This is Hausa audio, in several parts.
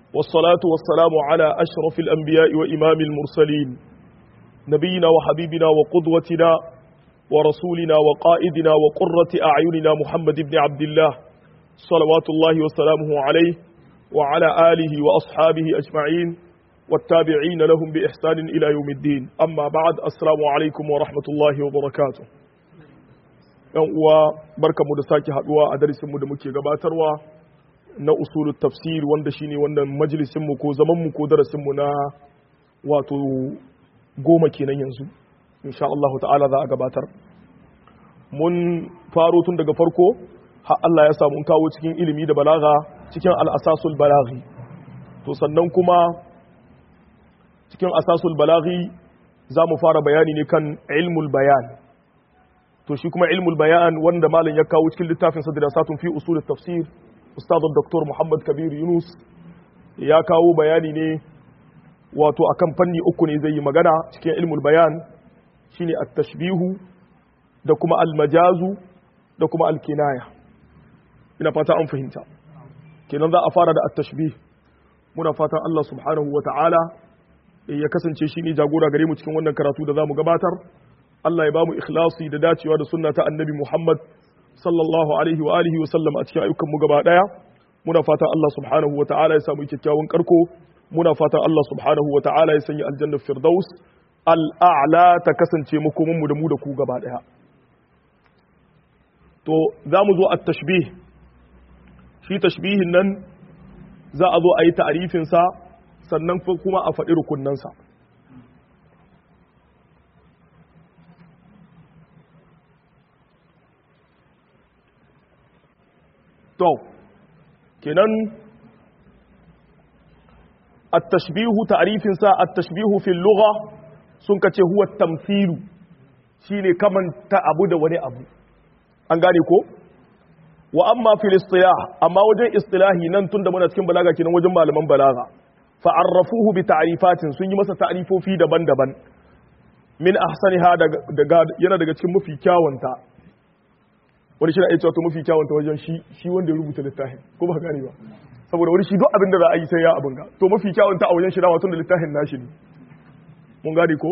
والصلاة والسلام على أشرف الأنبياء وإمام المرسلين نبينا وحبيبنا وقدوتنا ورسولنا وقائدنا وقرة أعيننا محمد بن عبد الله صلوات الله وسلامه عليه وعلى آله وأصحابه أجمعين والتابعين لهم بإحسان إلى يوم الدين أما بعد السلام عليكم ورحمة الله وبركاته yan uwa barkamu da sake haduwa a darasinmu da muke gabatarwa na usulul tafsir wanda shine wannan majalisin mu ko zaman mu ko darasin mu na wato goma kenan yanzu insha Allah ta'ala za a gabatar mun faro tun daga farko har Allah ya samu kawo cikin ilimi da balaga cikin al-asasul balaghi to sannan kuma cikin asasul balaghi za mu fara bayani ne kan ilmul bayan to shi kuma ilmul bayan wanda malam ya kawo cikin littafin sa dirasatun fi usul tafsir ustad dr muhammad kabir yunus ya kawo bayani ne wato akan fanni uku ne zai yi magana cikin ilmul bayan shine at-tashbihu da kuma al-majazu da kuma al-kinaya ina fata an fahimta kenan za a fara da at-tashbih muna fatan Allah subhanahu wa ta'ala ya kasance shi ne jagora gare mu cikin wannan karatu da za mu gabatar Allah ya ba mu ikhlasi da dacewa da sunna ta annabi Muhammad sallallahu alaihi wa alihi wa sallam a cikin ayyukan mu gaba daya muna fatan Allah subhanahu wa ta'ala ya samu kyakkyawan karko muna fatan Allah subhanahu wa ta'ala ya sanya aljanna firdaus al'a'la ta kasance makomin mu da mu da ku gaba daya to za mu zo at tashbih shi tashbihin nan za a zo a yi ta'arifin sa sannan kuma a faɗi rukunnansa to kenan at-tashbihu ta'rifin sa at-tashbihu fil lugha sun kace huwa tamthilu shine kamanta abu da wani abu an gane ko wa amma fil istilah amma wajen istilahi nan tunda muna cikin balaga kenan wajen malaman balaga fa arrafuhu bi ta'rifatin sun yi masa ta'rifofi daban-daban min ahsaniha daga yana daga cikin mafi kyawunta wani shi na iya cewa to mafi kyawunta wajen shi shi wanda ya rubuta littafin ko ba gane ba saboda wani shi duk abin da za a yi sai ya abin ga to mafi kyawunta a wajen shi dama tun da littafin nashi ne mun gane ko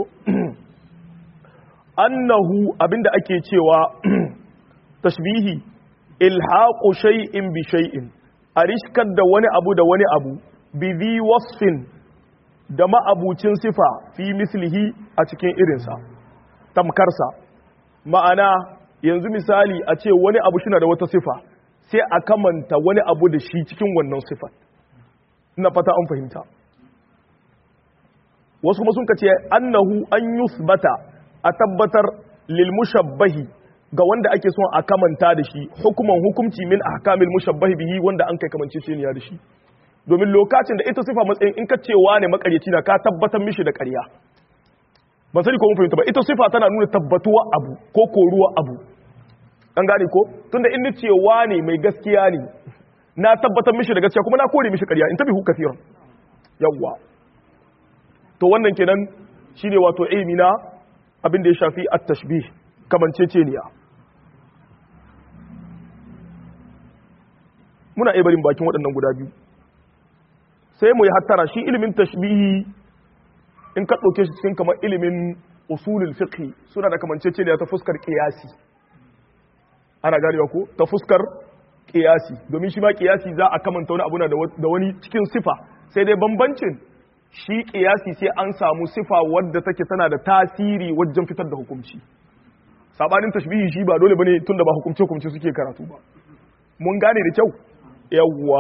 annahu abinda ake cewa tashbihi ilhaqu shay'in bi shay'in a rishkar da wani abu da wani abu bi dhi wasfin da ma'abucin sifa fi mislihi a cikin irinsa tamkarsa ma'ana yanzu misali a ce wani abu shi da wata sifa sai a kamanta wani abu da shi cikin wannan sifat ina fata an fahimta wasu kuma sun ka ce annahu an yusbata a tabbatar lil mushabbahi ga wanda ake son a kamanta da shi hukuman hukumci min ahkamil mushabbahi bihi wanda an kai kamance shi da shi domin lokacin da ita sifa matsayin in ka ce wane makaryaci na ka tabbatar mishi da ƙarya ban sani ko mun fahimta ba ita sifa tana nuna tabbatuwa abu ko koruwa abu an gane ko tunda in ce wane mai gaskiya ne na tabbatar mishi da gaskiya kuma na kore mishi ƙarya in tabi hu kafiran yawwa to wannan kenan shine wato ilmi na abin da ya shafi at-tashbih kamanceceniya muna iya barin bakin waɗannan guda biyu sai mu yi hattara shi ilimin tashbihi in ka ɗauke shi cikin kamar ilimin usulul fiqh suna da kamanceceniya ta fuskar qiyasi ana ganewa ko ta fuskar qiyasi domin shi ma qiyasi za a kamanta wani abu da wani cikin sifa sai dai bambancin shi qiyasi sai an samu sifa wadda take tana da tasiri wajen fitar da hukunci sabanin tashbihi shi ba dole bane tunda ba hukumce hukumce suke karatu ba mun gane da kyau yawwa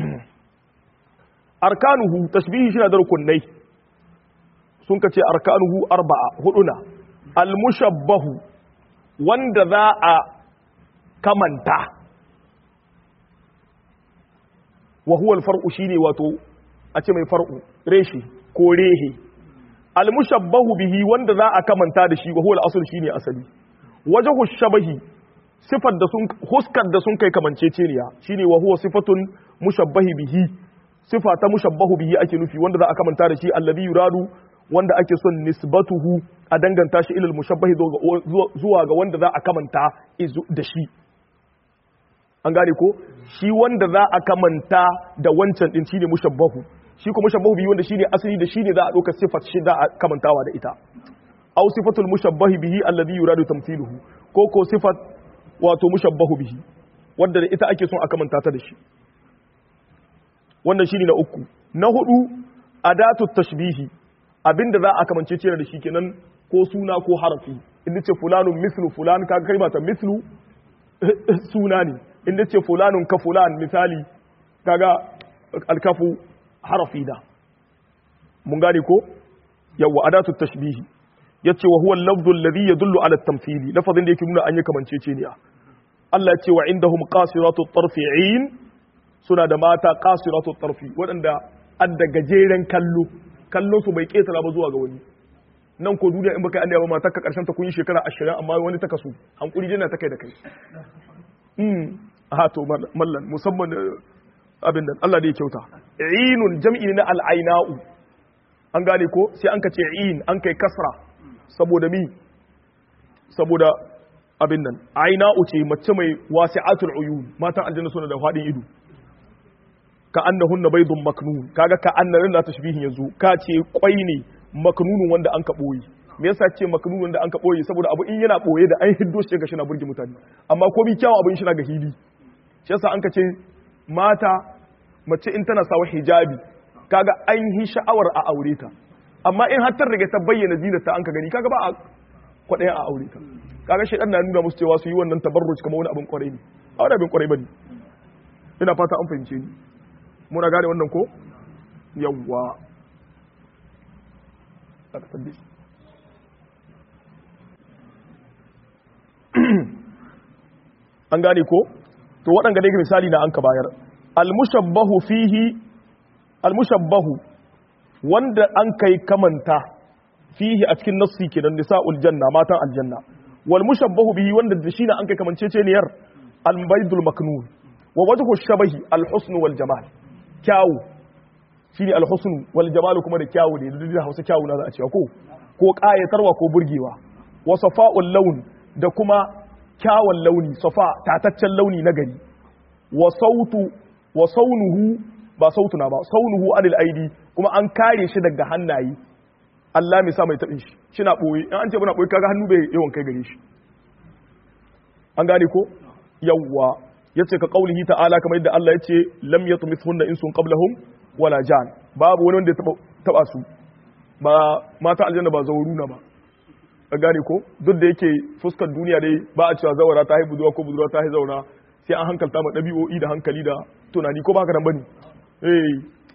arkanuhu tashbihi shi na da rukunai sun ka ce arkanuhu arba'a huduna almushabbahu wanda za a kamanta wa huwa alfar'u shine wato a ce mai far'u reshi ko rehe almushabbahu bihi wanda za a kamanta da shi wa huwa al shine asali wajhu shabahi sifar da sun huskar da sun kai kamanceceniya shine wa huwa sifatun mushabbahi bihi sifa ta mushabbahu bihi ake nufi wanda za a kamanta da shi alladhi yuradu wanda ake son nisbatuhu a danganta shi ilal mushabbahi zuwa ga wanda za a kamanta da shi an gane ko shi wanda za a kamanta da wancan din shine mushabbahu shi ko mushabbahu bihi wanda shine asali da shine za a ɗauka sifat shi da a kamantawa da ita aw sifatul mushabbahi bihi alladhi yuradu tamthiluhu ko ko sifat wato mushabbahu bihi wanda da ita ake son a kamanta ta da shi wannan shine na uku na hudu adatu tashbihi abinda za a kamance ce da shi kenan ko suna ko harafi inda ce fulanun mislu fulan kaga kai ba ta mislu suna ne inda ce fulanun ka fulan misali kaga alkafu harafi da mun gane ko yawa adatu tashbihi yace wa huwa al-lafdhu alladhi yadullu ala at-tamthili lafazin da yake nuna an yi kamanceceniya Allah ya ce wa indahum qasiratu at-tarfi'in suna da mata qasiratu at-tarfi waɗanda adda gajeren kallo kallon su bai ketara ba zuwa ga wani nan ko duniya in baka annaba ba matar ka karshen ta kun yi shekara 20 amma wani ta kasu hankuri jina ta kai da kai mm ha to mallan musamman abin nan Allah da ya kyauta inun jam'i ne na al-aina'u an gane ko sai an ka ce in an kai kasra saboda mi saboda abin nan aina uce mace mai wasi'atul uyun matan aljanna suna da fadin ido ka annahunna baydun maknun kaga ka annarin da tashbihin yanzu ka ce kwai ne maknunun wanda an ka boye me yasa ce maknunun wanda an ka boye saboda abu in yana boye da an hiddo shi ga shi na burge mutane amma ko bi kyawun abin shi na ga hili shi yasa an ka ce mata mace in tana sawa hijabi kaga an yi sha'awar a aure ta amma in har ta riga ta bayyana zinarta an ka gani kaga ba a kwaɗayan a aure ta kaga shaidan na nuna musu cewa su yi wannan tabarruci kamar wani abin kwarai ne a wani abin kwarai bane ina fata an fahimce ni muna gane wannan ko yawwa an gane ko to waɗanda dai misali na an ka bayar al-mushabbahu fihi al-mushabbahu wanda an kai kamanta fihi a cikin nassi kenan nisa'ul janna matan aljanna wal mushabbahu bihi wanda da shi na an kai kamanceceniyar al baydul maknun wa wajhu shabahi al husn wal jamal kyawu shine al husn wal jamal kuma da kyawu ne da Hausa kyawu na za a ce ko ko kayatarwa ko burgewa wa safa'ul laun da kuma kyawun launi safa tataccen launi na gari wa sautu wa saunuhu ba sautuna ba saunuhu anil aidi kuma an kare shi daga hannaye Allah mai sa mai taɓin shi shi na ɓoye in an ce muna ɓoye kaga hannu bai yawan kai gare shi an gane ko yawwa ya ce ka ƙaulihi ta'ala kamar yadda Allah ya ce lam ya tumi sunna in sun qablahum wala jan babu wani wanda ya taɓa su ba mata aljanna ba zauruna ba an gane ko duk da yake fuskar duniya dai ba a cewa zawara ta haihu budurwa ko budurwa ta haihu zaura sai an hankalta ma ɗabi'o'i da hankali da tunani ko ba haka nan bane eh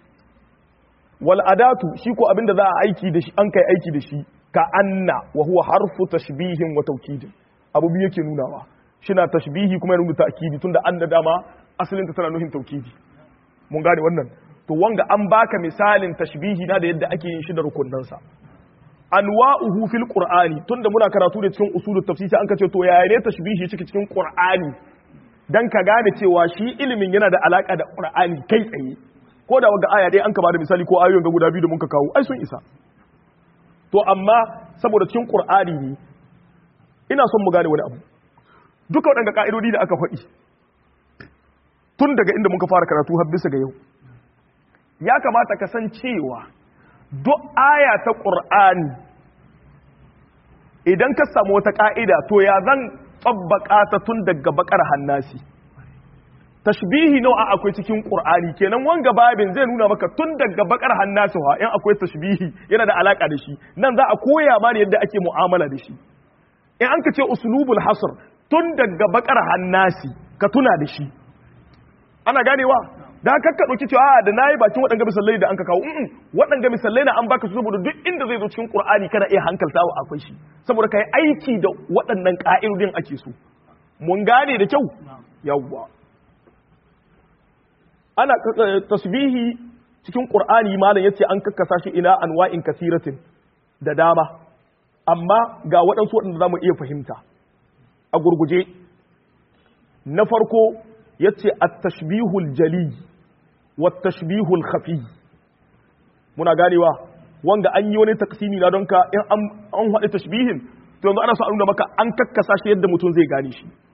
wal adatu shi ko abinda za a aiki da shi an kai aiki da shi ka anna wa huwa harfu tashbihin wa tawkid abu biyu yake nunawa shina tashbihi kuma yana nuna ta'kidi tunda an da dama asalin ta tana nuhin tawkidi mun gane wannan to wanga an baka misalin tashbihi na da yadda ake yin shi da rukunnan sa anwa'uhu fil qur'ani tunda muna karatu da cikin usulut tafsir an kace to yaya ne tashbihi cikin cikin qur'ani dan ka gane cewa shi ilimin yana da alaka da qur'ani kai tsaye ko da waga aya dai an ka bada misali ko ayoyin ga guda biyu da muka kawo ai sun isa to amma saboda cikin qur'ani ne ina son mu gane wani abu duka waɗanda ka'idodi da aka faɗi tun daga inda muka fara karatu har bisa ga yau ya kamata ka san cewa duk aya ta qur'ani idan ka samu wata ka'ida to ya zan tsabbaka ta tun daga bakar hannasi tashbihi nawa akwai cikin qur'ani kenan wanga babin zai nuna maka tun daga bakar hannasu ha in akwai tashbihi yana da alaka da shi nan za a koya ma yadda ake mu'amala da shi in an ka ce uslubul hasr tun daga bakar hannasi ka tuna da shi ana ganewa da haka ka dauki cewa da nayi bakin waɗanga misalai da an ka kawo mm waɗanga misalai na an baka su saboda duk inda zai zo cikin qur'ani kana iya hankaltawa akwai shi saboda kai aiki da waɗannan ka'idodin ake so mun gane da kyau yawwa ana tasbihi cikin qur'ani malam yace an kakkasa shi ila anwa'in kasiratin da dama amma ga waɗansu waɗanda zamu iya fahimta a gurguje na farko yace at-tashbihul jali wat tashbihul khafi muna ganewa wanga an yi wani taksimi na don ka in an haɗe tashbihin to yanzu ana so a nuna maka an kakkasa shi yadda mutum zai gane shi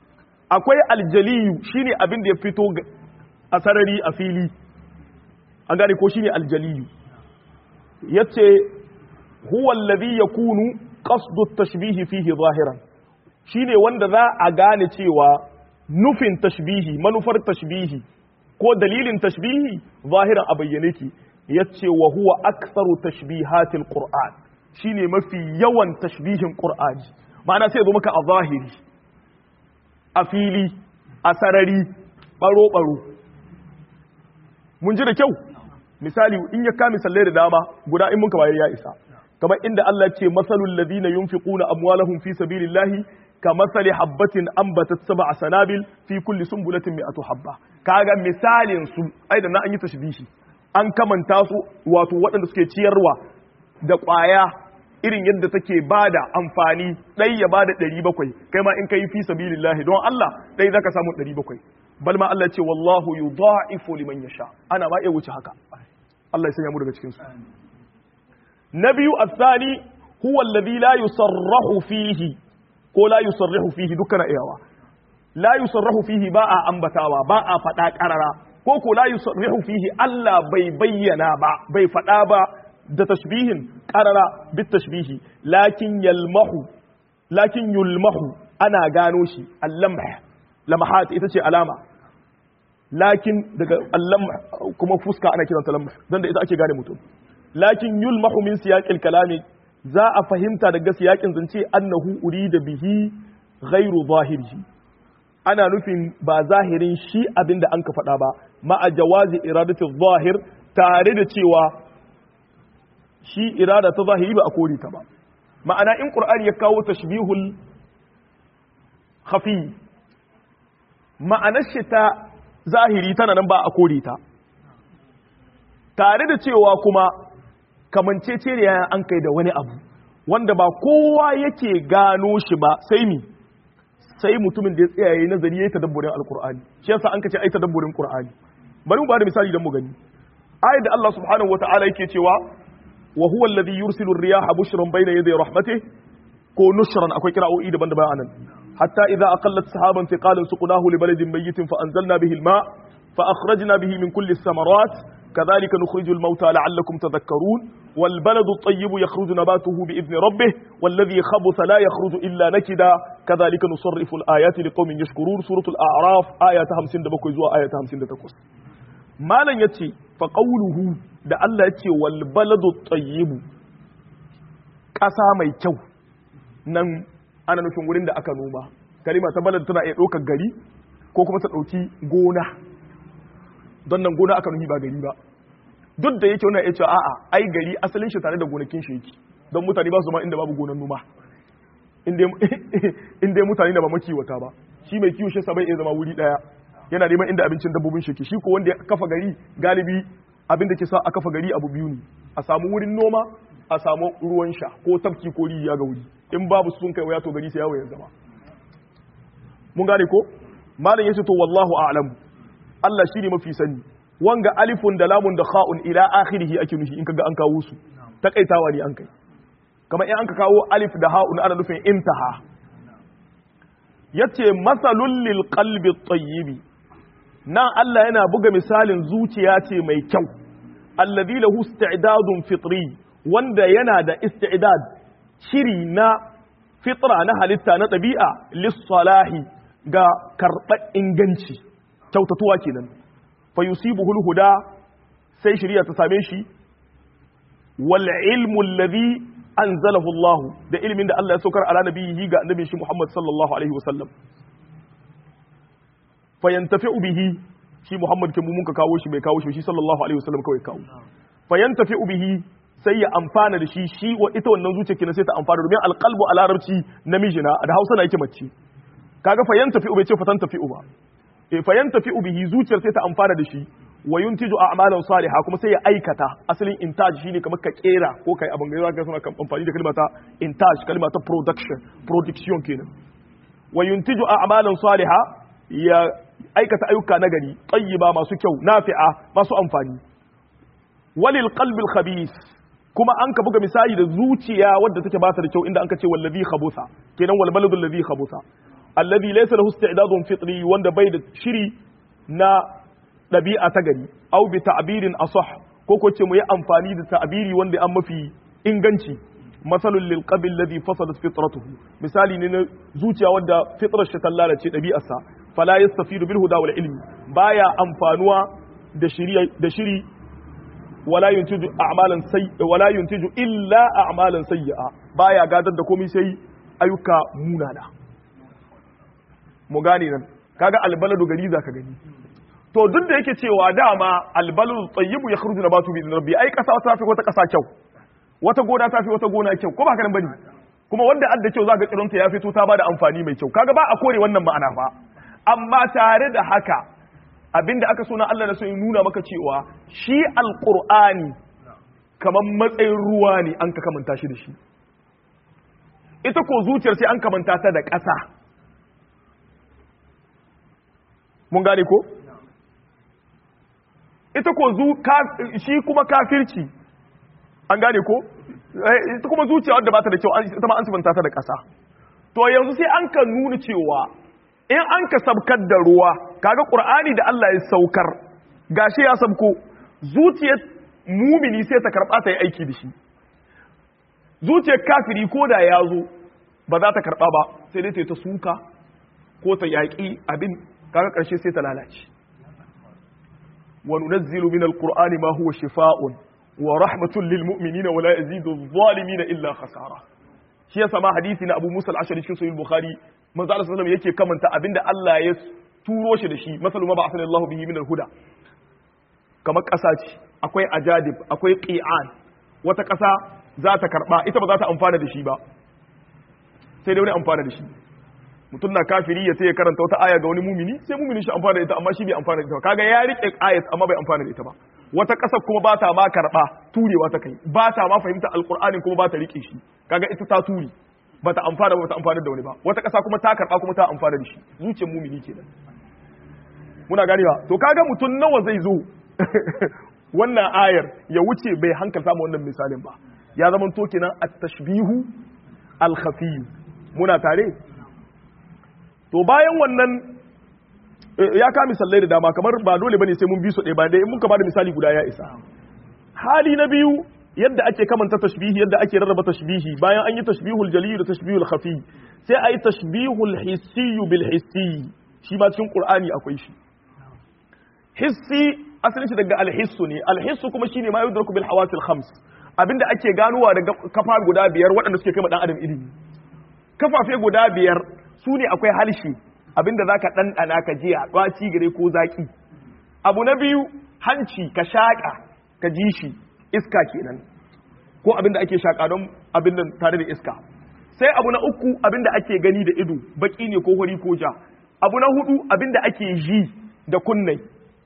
akwai aljaliyu shine abin da ya fito a sarari a fili an gane ko shine aljaliyu yace huwa alladhi yakunu qasdu at-tashbih fihi zahiran shine wanda za a gane cewa nufin tashbihi manufar tashbihi ko dalilin tashbihi zahiran a bayyane ki yace wa huwa aktsaru tashbihatil qur'an shine mafi yawan tashbihin qur'ani ma'ana sai zo maka a zahiri a fili a sarari baro baro mun ji da kyau misali in ya kame sallai da dama guda in mun bayar ya isa kamar inda Allah ce masalul ladina yunfiquna amwalahum fi sabilillahi كمثل حبة أنبتت سبع سنابل في كل سنبلة مئة حبة كاغا مثال سو أيضا na an yi tashbihi an kamanta su wato waɗanda suke ciyarwa da ƙwaya irin yadda take bada amfani ɗai ya bada ɗari bakwai kai ma in kai fi sabilillahi don Allah ɗai zaka samu ɗari bakwai bal ma Allah ce wallahu yudha'ifu liman yasha ana ma iya wuce haka Allah ya sanya mu daga cikin su na biyu asani huwa alladhi la yusarrahu fihi ko la yusarrihu fihi dukkan iyawa la yusarrihu fihi ba a ambatawa ba a faɗa ƙarara ko ko la yusarrihu fihi Allah bai bayyana ba bai faɗa ba da tashbihin ƙarara bit tashbihi lakin yalmahu lakin yulmahu ana gano shi allamh lamahat ita ce alama lakin daga allam kuma fuska ana kiranta lamh dan da ita ake gane mutum lakin yulmahu min siyaqil kalami za a fahimta daga siyakin zance annahu urida bihi ghairu zahirihi ana nufin ba zahirin shi abinda an ka faɗa ba ma'a jawazi iradati zahir tare da cewa shi irada ta zahiri ba a kore ta ba ma'ana in qur'ani ya kawo tashbihul khafi ma'anar shi ta zahiri tana nan ba a kore ta tare da cewa kuma kamancece ne an kai da wani abu wanda ba kowa yake gano shi ba sai mi sai mutumin da ya tsaya yayi nazari yayi tadabburin alqur'ani shi yasa an kace ai tadabburin qur'ani bari mu ba da misali dan mu gani ayat da Allah subhanahu wataala yake cewa wa huwa alladhi yursilu ar-riyaha bushran bayna yaday rahmatihi ko nushran akwai kira'o'i daban-daban anan hatta idza aqallat sahaban thiqalan suqnahu li baladin mayyitin fa anzalna bihi al-ma fa akhrajna bihi min kulli as-samarat كذلك نخرج الموتى لعلكم تذكرون والبلد الطيب يخرج نباته بإذن ربه والذي خبث لا يخرج إلا نكدا كذلك نصرف الآيات لقوم يشكرون سورة الأعراف آية 57 زوا آية 58 ما لن يتي فقوله da Allah ya ce wal baladu tayyibu ƙasa mai kyau nan ana nufin wurin da aka noma kalima ta balad tana iya ɗaukar gari ko kuma ta ɗauki gona don nan gona aka nufi ba gari ba duk da yake wannan ya ce a'a ai gari asalin shi tare da gonakin shi yake don mutane ba su ma inda babu gonan noma in dai mutane da ba makiwata ba shi mai kiwo shi bai iya zama wuri daya yana neman inda abincin dabbobin shi ke shi ko wanda ya kafa gari galibi abin da ke sa a kafa gari abu biyu ne a samu wurin noma a samu ruwan sha ko tafki ko rijiya ga wuri in babu sun kai waya to gari sai yawo ya zama mun gane ko malam yace to wallahu a'lamu Allah shi ne mafi sani wanga alifun da lamun da kha'un ila akhirihi ake nufi in kaga an kawo su takaitawa ne an kai kamar in an ka kawo alif da ha'un ana nufin intaha yace masalul lil qalbi tayyibi nan Allah yana buga misalin zuciya ce mai kyau alladhi lahu isti'dadun fitri wanda yana da isti'dad shiri na fitra na halitta na ɗabi'a lis-salahi ga karɓar inganci kyautatuwa kenan fa yusibuhu huda sai shari'a ta same shi wal ilmu alladhi anzalahu Allah da ilmin da Allah ya saukar ala nabiyhi ga annabin shi Muhammad sallallahu alaihi wasallam fa yantafi'u bihi shi Muhammad kin mun ka kawo shi bai kawo shi shi sallallahu alaihi wasallam kawai kawo fa yantafi'u bihi sai ya amfana da shi shi wa ita wannan zuciya kenan sai ta amfana domin alqalbu a larabci namiji na da Hausa na yake mace kaga fa yantafi'u bai ce fa tantafi'u ba e fa yantafi'u bihi zuciyar sai ta amfana da shi wa yuntiju a'malan salihah kuma sai ya aikata asalin intaj shine kamar ka kera ko kai abin gaiwa ga suna amfani da kalmata intaj kalma ta production production kenan wa yuntiju a'malan salihah ya aikata ayyuka na gari tayyiba masu kyau nafi'a masu amfani walil qalbil khabith kuma an ka buga misali da zuciya wadda take ba ta da kyau inda an ka ce wallazi khabusa kenan wal baladul ladhi khabusa alladhi laysa lahu isti'dadun fitri wanda bai da shiri na ɗabi'a ta gari aw bi ta'birin asah ko ko ce mu yi amfani da ta'biri wanda an mafi inganci masalul lil qabil ladhi fasadat fitratuhu misali ne na zuciya wanda fitrar shi ta lalace ɗabi'arsa fala yastafidu bil huda wal ilmi baya amfanuwa da shiri da shiri wala yuntiju a'malan sayy wala yuntiju illa a'malan sayyi'a baya gadar da komai sai ayyuka munana mu gane nan kaga albaladu gari zaka gani to duk da yake cewa dama albaladu tayyibu yakhruju nabatu bi rabbi ai kasa ta fi wata kasa kyau wata gona ta fi wata gona kyau ko ba haka nan bane kuma wanda adda kyau zaka tsironta ya fito ta bada amfani mai kyau kaga ba a kore wannan ma'ana fa amma tare da haka abinda aka so na Allah na so ya nuna maka cewa shi alqur'ani kamar matsayin ruwa ne an ka kamanta shi da shi ita ko zuciyar sai an kamanta ta da ƙasa mun gane ko ita ko zu shi kuma kafirci an gane ko ita kuma zuciya wadda ba ta da kyau ita ma an sibanta ta da ƙasa to yanzu sai an ka nuna cewa in an ka sabkar da ruwa kaga qur'ani da Allah ya saukar gashi ya sabko zuciyar mumini sai ta karba ta yi aiki da shi zuciyar kafiri ko da ya zo ba za ta karba ba sai dai ta yi ta suka ko ta yaƙi abin kaga ƙarshe sai ta lalace wa nunazzilu min alqur'ani ma huwa shifaa'un wa rahmatun lil mu'minina wa la yazidu adh-dhalimina illa khasara shi yasa ma hadisi na Abu Musa al-Ashari cikin Sahih Bukhari manzo Allah sallallahu yake kamanta abinda Allah ya turo shi da shi masalu ma ba'athani Allah bihi min al-huda kamar ƙasa ce akwai ajadib akwai qi'an wata ƙasa za ta karba ita ba za ta amfana da shi ba sai dai wani amfana da shi mutum na kafiri ya ya karanta wata aya ga wani mumini sai mumini shi amfana da ita amma shi bai amfana da ita ba kaga ya rike ayat amma bai amfana da ita ba wata ƙasar kuma ba ta ma karɓa turewa ta kai ba ta ma fahimta alƙur'anin kuma ba ta rike shi kaga ita ta ture ba ta amfana ba ta amfana da wani ba wata ƙasa kuma ta karɓa kuma ta amfana da shi zuciyar mumini kenan muna ganewa to kaga mutum nawa zai zo wannan ayar ya wuce bai hankalta mu wannan misalin ba ya zama to kenan at-tashbihu al-khafi muna tare to bayan wannan ya ka misalai da dama kamar ba dole bane sai mun bi su ɗaya ba dai in muka bada misali guda ya isa hali na biyu yadda ake kamanta tashbihi yadda ake rarraba tashbihi bayan an yi tashbihul jali da tashbihul khafi sai a yi tashbihul hissi bil hissi shi ma cikin qur'ani akwai shi hissi asalin shi daga alhissu ne alhissu kuma shine ma yudraku bil hawasil khams abinda ake ganowa daga kafa guda biyar waɗanda suke kai dan adam ilimi kafafe guda biyar su ne akwai halshi abinda za ka ɗanɗana ka jiya ɗwaci gare ko zaƙi abu na biyu hanci ka shaƙa ka ji shi iska kenan ko abinda ake shaƙa don abin da tare da iska sai abu na uku abinda ake gani da ido baƙi ne ko hori ko ja abu na hudu abinda ake ji da kunnai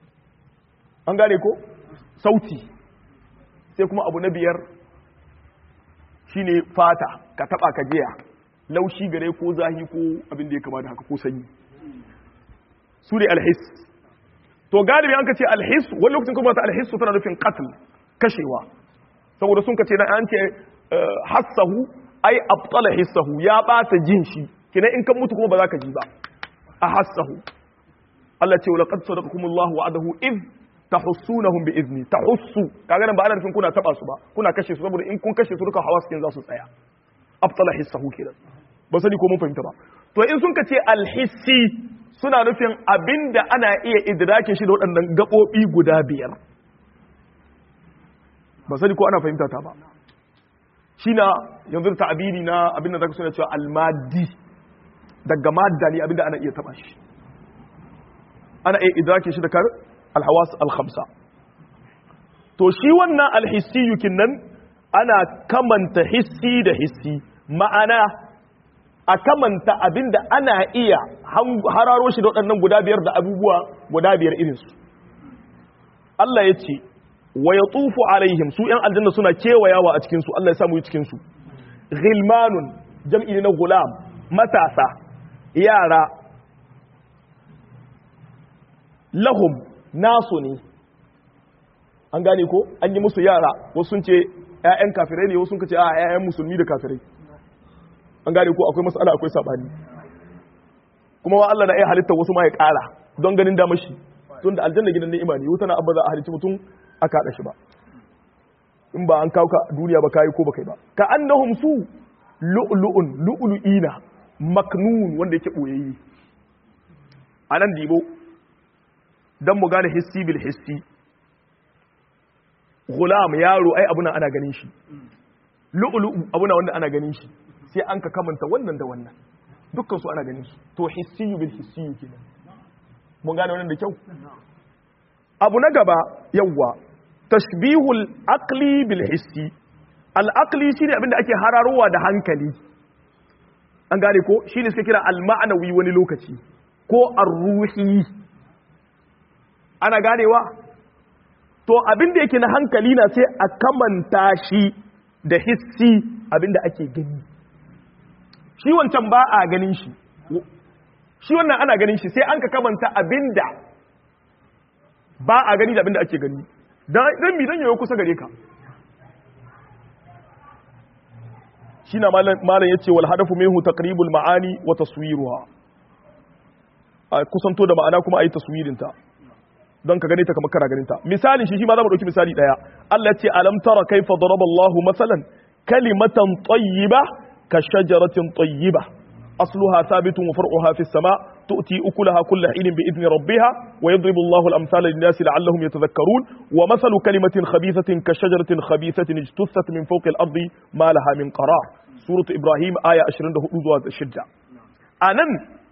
an gane ko sauti sai kuma abu na biyar shine fata ka taɓa ka jiya laushi gare ko zahi ko abin da ya kama da haka ko sanyi su ne alhis to galibi an ka ce alhis wani lokacin kuma ta alhis tana nufin qatl kashewa saboda sun ka ce na an ce hassahu ai abtala hissahu ya bata jin shi kina in kan mutu kuma ba za ka ji ba a hassahu Allah ce wala qad sadaqakum Allah wa'adahu id tahussunahum bi izni tahussu kaga nan ba ana nufin kuna taba su ba kuna kashe su saboda in kun kashe su duka hawas kin za su tsaya abtala hissahu kenan ba sani ko mun fahimta ba to in sun ka ce alhissi suna nufin abinda ana iya idrakin shi da waɗannan gaɓoɓi guda biyar ba sani ko ana fahimta ta ba shi na yanzu da ta'abiri na abinda zaka suna cewa almadi daga madda ne abinda ana iya taɓa shi ana iya idrakin shi da kar alhawas alhamsa to shi wannan alhissi yukin nan ana kamanta hissi da hissi ma'ana a kamanta abinda ana iya hararo shi da waɗannan guda biyar da abubuwa guda biyar irinsu Allah ya ce wa ya tufu alaihim su ‘yan aljanna suna kewayawa a cikinsu Allah ya samu yi cikinsu ghilmanun jam'i na gulam matasa yara lahum nasu ne an gane ko an yi musu yara wasu sun ce ‘ya'yan kafirai ne wasu sun ce a ‘ya'yan musulmi da kafirai an gane ko akwai matsala akwai sabani kuma wa Allah na iya halitta wasu ma ya ƙara don ganin damar shi tun da aljanna gidan ni'ima ne wuta na abba za a halicci mutum a kaɗa shi ba in ba an kawo ka duniya ba kayi ko ba kai ba ka annahum su lu'lu'un lu'lu'ina maknun wanda yake boyayye anan dibo dan mu gane hissi bil hissi gulam yaro ai abuna ana ganin shi lu'lu'u abuna wanda ana ganin shi sai an ka kamanta wannan da wannan dukkan su ana ganin su to hissi bil hissi kenan mun gane wannan da kyau abu na gaba yawwa tashbihul aqli bil hissi al aqli shine abinda ake hararowa da hankali an gane ko shine suka kira al ma'anawi wani lokaci ko ar-ruhi ana ganewa to abinda yake na hankali na sai a kamanta shi da hissi abinda ake gani shi wancan ba a ganin shi shi wannan ana ganin shi sai an ka kamanta abinda ba a gani da abinda ake gani dan mi dan yayo kusa gare ka shi na malam yace wal hadafu minhu taqribul ma'ani wa taswiruha a kusanto da ma'ana kuma ayi taswirin ta don ka gane ta kamar kana ganin ta misalin shi shi ma za mu dauki misali daya Allah yace alam tara kaifa daraba Allahu masalan kalimatan tayyiba ka shajaratin tayyiba أصلها ثابت وفرعها في السماء تؤتي أكلها كل حين بإذن ربها ويضرب الله الأمثال للناس لعلهم يتذكرون ومثل كلمة خبيثة كشجرة خبيثة اجتثت من فوق الأرض ما لها من قرار سورة إبراهيم آية 24 الشجع أنا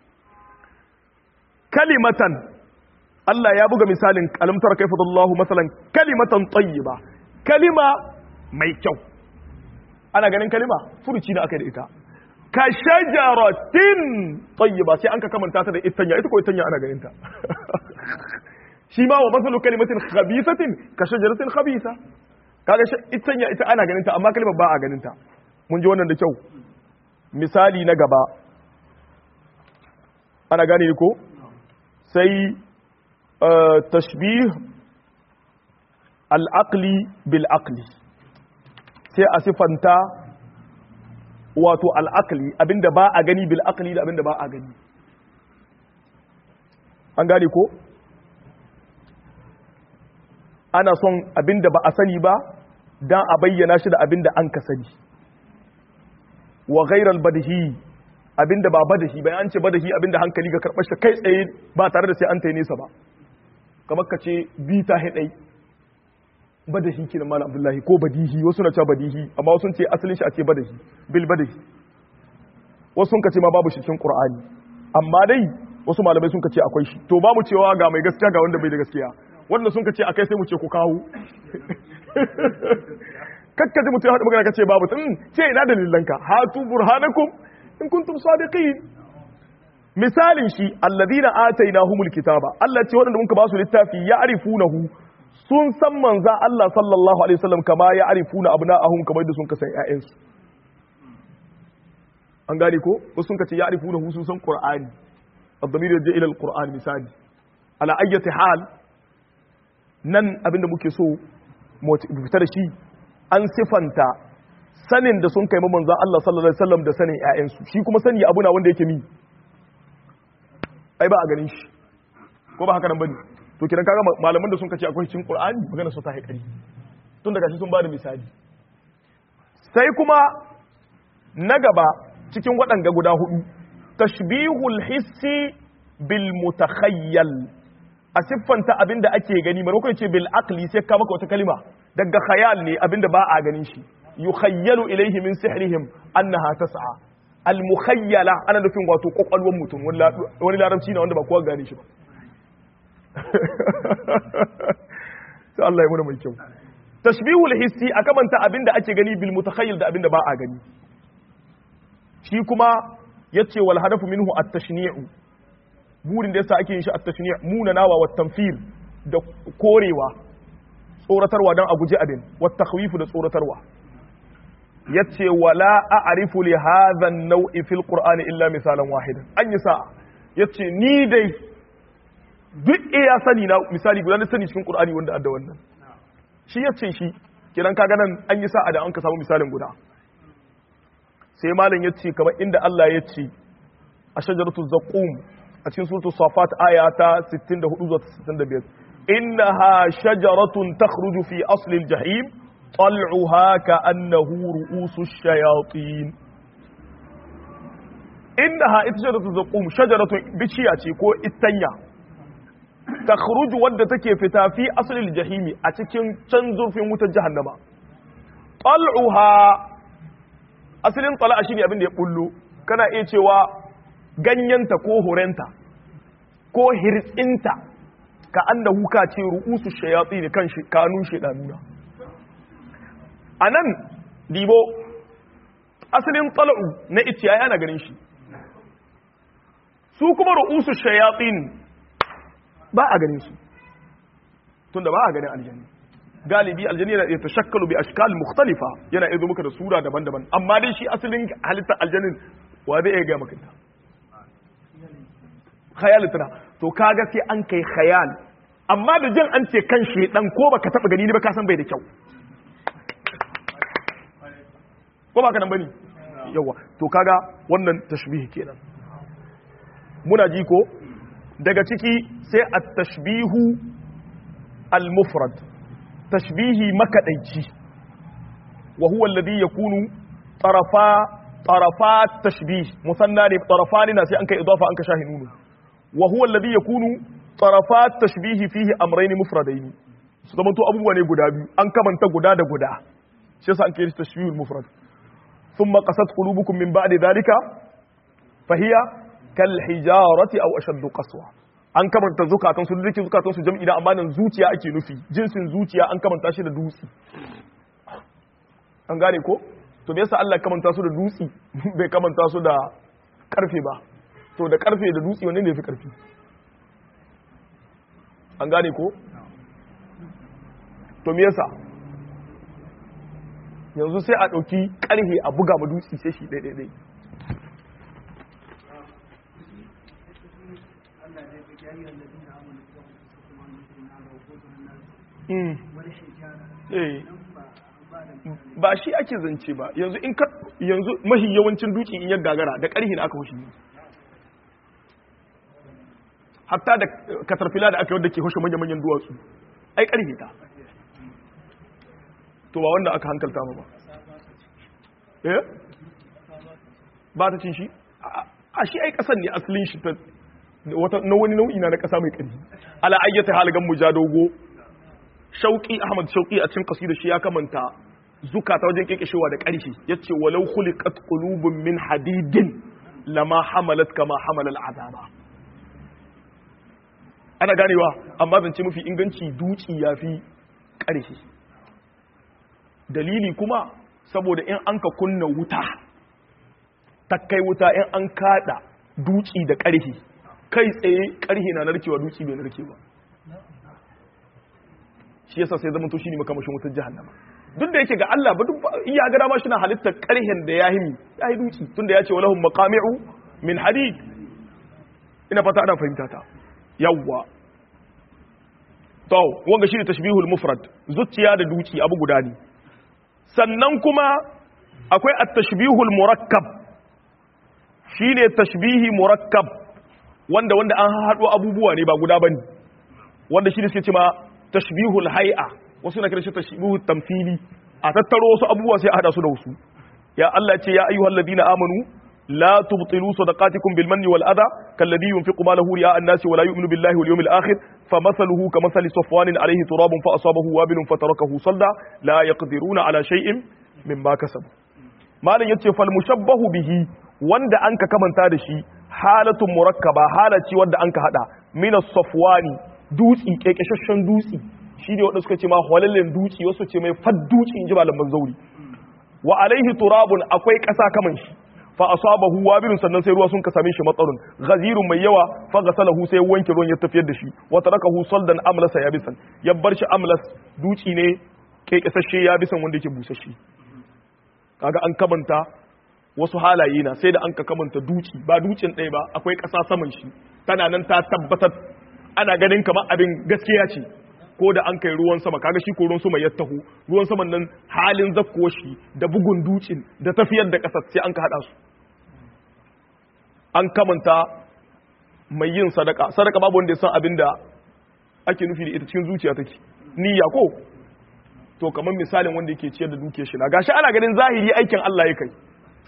كلمة الله يا بغى مثال ألم ترى كيف الله مثلا كلمة طيبة كلمة ميكو أنا قال كلمة فرشينا أكيد إتا ka shajaratin tayyiba sai an ka kamanta ta da itanya ita ko itanya ana ganin ta shi ma wa masalu kalimatin khabisatin ka shajaratin khabisa kaga itanya ita ana ganin ta amma kalimar ba a ganin ta mun ji wannan da kyau misali na gaba ana gane ko sai tashbih al-aqli bil aqli sai a sifanta wato al'akali abinda ba a gani bil akali da abinda ba a gani an gane ko ana son abinda ba a sani ba don a bayyana shi da abinda an ka sani wa gairar badahi abinda ba badahi bayan an ce badahi abinda hankali ga karɓar shi kai tsaye ba tare da sai an ta nesa ba kamar ka ce bi ta haɗai badahi kenan malam abdullahi ko badihi wasu na cewa badihi amma wasu ce asalin shi a ce badahi bil badahi wasu sun ce ma babu shi cikin qur'ani amma dai wasu malamai sun ce akwai shi to ba mu cewa ga mai gaskiya ga wanda bai da gaskiya wanda sun ce akai sai mu ce ku kawo kakka ji mutum ya haɗu magana ka ce babu tun ce ina dalilanka hatu burhanakum in kuntum sadiqin misalin shi alladhina atainahumul kitaba Allah ce waɗanda muka ba su littafi ya'rifunahu sun san manza Allah sallallahu alaihi wasallam kama ya arifuna abna'ahum kamar da sun ka san ƴaƴansu an gane ko wasu sun ka ce ya arifuna hu sun san qur'ani ad-damir yaji ila al-qur'an misali ala ayyati hal nan abinda muke so mu fita da shi an sifanta sanin da sun kai manzo Allah sallallahu alaihi wasallam da sanin ƴaƴansu shi kuma sani abu na wanda yake mi ai ba a ganin shi ko ba haka nan bane to kidan kaga malaman da sun kace akwai cikin Qur'ani magana su ta haikari tun daga shi sun bada misali sai kuma na gaba cikin waɗanga guda hudu tashbihul hissi bil mutakhayyal a siffanta abinda ake gani maimakon ce bil aqli sai ka maka wata kalima daga khayal ne abinda ba a ganin shi yukhayyalu ilayhi min sihrihim annaha tas'a al mukhayyala ana nufin wato kokwalwan mutum wani larabci ne wanda ba kowa gane shi ba sai Allah ya muna mai kyau tashbihul hissi a kamanta abinda ake gani bil mutakhayyil da abinda ba a gani shi kuma yace wal hadafu minhu at-tashni'u burin da yasa ake yin shi at-tashni' munanawa wa tanfir da korewa tsoratarwa dan a guji abin wa takhwifu da tsoratarwa yace wala a'rifu li hadha an-naw'i fil qur'ani illa misalan wahidan an yi sa'a yace ni dai duk iya sani na misali guda na sani cikin qur'ani wanda adda wannan shi yace shi kiran kaga nan an yi sa'a da an ka samu misalin guda sai malam yace kamar inda Allah yace a shajaratu zaqum a cikin suratul safat aya ta 64 zuwa 65 innaha shajaratun takhruju fi asli al-jahim tal'uha ka'annahu ru'usu shayatin innaha ita shajaratun zaqum shajaratun biciya ce ko itanya takhruju wadda take fita fi asli al-jahim a cikin can zurfin wutar jahannama tal'uha asalin tala'a shine abin da ya bullo kana iya cewa ganyenta ko horenta ko hirtsinta ka annahu ka ce ru'usu shayatsi ne kan kanun shedanuna anan dibo asalin tal'u na itiya yana ganin shi su kuma ru'usu shayatsin ba a ganin su tunda ba a ganin aljanna galibi aljanni yana ta shakkalu bi ashkal mukhtalifa yana izo maka da sura daban-daban amma dai shi asalin halittar aljannin wa zai iya ga maka ta khayal tana to kaga sai an kai khayal amma da jin an ce kan shedan ko baka taba gani ne ba ka san bai da kyau ko baka nan bane yawa to kaga wannan tashbihi kenan muna ji ko daga ciki sai at-tashbihu al-mufrad tashbihi makadaici wa huwa alladhi yakunu tarafa tarafa tashbih musanna ne tarafani na sai an kai idafa an ka shahi nunu wa huwa alladhi yakunu tarafa tashbih fihi amrayn mufradayn su zaman to abubuwa ne guda biyu an kamanta guda da guda shi yasa an kai tashbihul mufrad thumma qasat qulubukum min ba'di dhalika fahiya kal hijarati aw ashaddu qaswa an kamanta zukatan su duk zukatan su jam'i da amma nan zuciya ake nufi jinsin zuciya an kamanta shi da dutse an gane ko to me yasa Allah ya kamanta su da dutse bai kamanta su da karfe ba to da karfe da dutse wanne ne fi karfi an gane ko to me yasa yanzu sai a ɗauki ƙarhe a buga ma dutse sai shi ɗaiɗaiɗai ba shi ake zance ba yanzu in ka yanzu mahi yawancin duki in ya gagara da ƙarhi na aka hushi hatta da katarfila da aka yadda ke hushe manya-manyan duwatsu ai ƙarhi ta to ba wanda aka hankalta ma ba eh ba ta cin shi a shi ai ƙasan ne asalin shi ta na wani nau'i na na ƙasa mai ƙarfi ala ayyata haligan mu ja dogo shauƙi ahmad shauƙi a cikin ƙasida shi ya kamanta zukata wajen kekeshewa da ƙarfi yace walau khuliqat qulubun min hadidin lama hamalat kama hamalal azaba ana ganewa amma zance mafi inganci duci yafi ƙarfi dalili kuma saboda in an ka kunna wuta takkai wuta in an kada duci da ƙarfi kai tsaye ƙarfi na narkewa duci bai narke ba shi yasa sai zama to shine makamashin wutar jahannama duk da yake ga Allah ba duk iya ga dama shine halittar karhen da yahi mi yahi duki tunda yace walahum maqami'u min hadid ina fata ana fahimta ta yawwa to wanga shine tashbihul mufrad zuciya da duki abu guda ne sannan kuma akwai at-tashbihul murakkab shine tashbihi murakkab wanda wanda an haɗo abubuwa ne ba guda bane wanda shi ne suke cewa tashbihul hay'a wasu na kira shi tashbihul tamthili a tattaro wasu abubuwa sai a hada su da wasu ya Allah ce ya ayyuhal ladina amanu la tubtilu sadaqatikum bil manni wal adha kalladhi yunfiqu malahu ri'a an-nasi wa la yu'minu billahi wal yawmil akhir famathaluhu kamathali safwanin alayhi turabun fa asabahu wabilun fatarakahu salda la yaqdiruna ala shay'in mimma kasabu malan yace fal mushabbahu bihi wanda anka kamanta da shi halatun murakkaba halaci wanda anka hada min as-safwani dutsi kekeshashen dutsi shi ne wanda suka ce ma halallen dutsi wasu ce mai fad dutsi in ji malaman zauri wa alaihi turabun akwai ƙasa kaman shi fa asabahu wabilun sannan sai ruwa sun ka same shi matsarun ghazirun mai yawa fa ghasalahu sai wanke ruwan ya tafiyar da shi wa tarakahu saldan amlasa yabisan ya bar shi amlas dutsi ne kekesashe yabisan wanda yake busasshe kaga an kamanta wasu halaye na sai da an ka kamanta duci ba ducin ɗaya ba akwai ƙasa saman shi tana nan ta tabbatar ana ganin kamar abin gaskiya ce ko da an kai ruwan sama kaga shi ko ruwan sama ya taho ruwan saman nan halin zakko shi da bugun ducin da tafiyar da ƙasar sai an ka haɗa su an kamanta mai yin sadaka sadaka babu wanda ya san abin da ake nufi da ita cikin zuciya take niyya ko to kamar misalin wanda yake ciyar da dukiyar shi na gashi ana ganin zahiri aikin Allah ya kai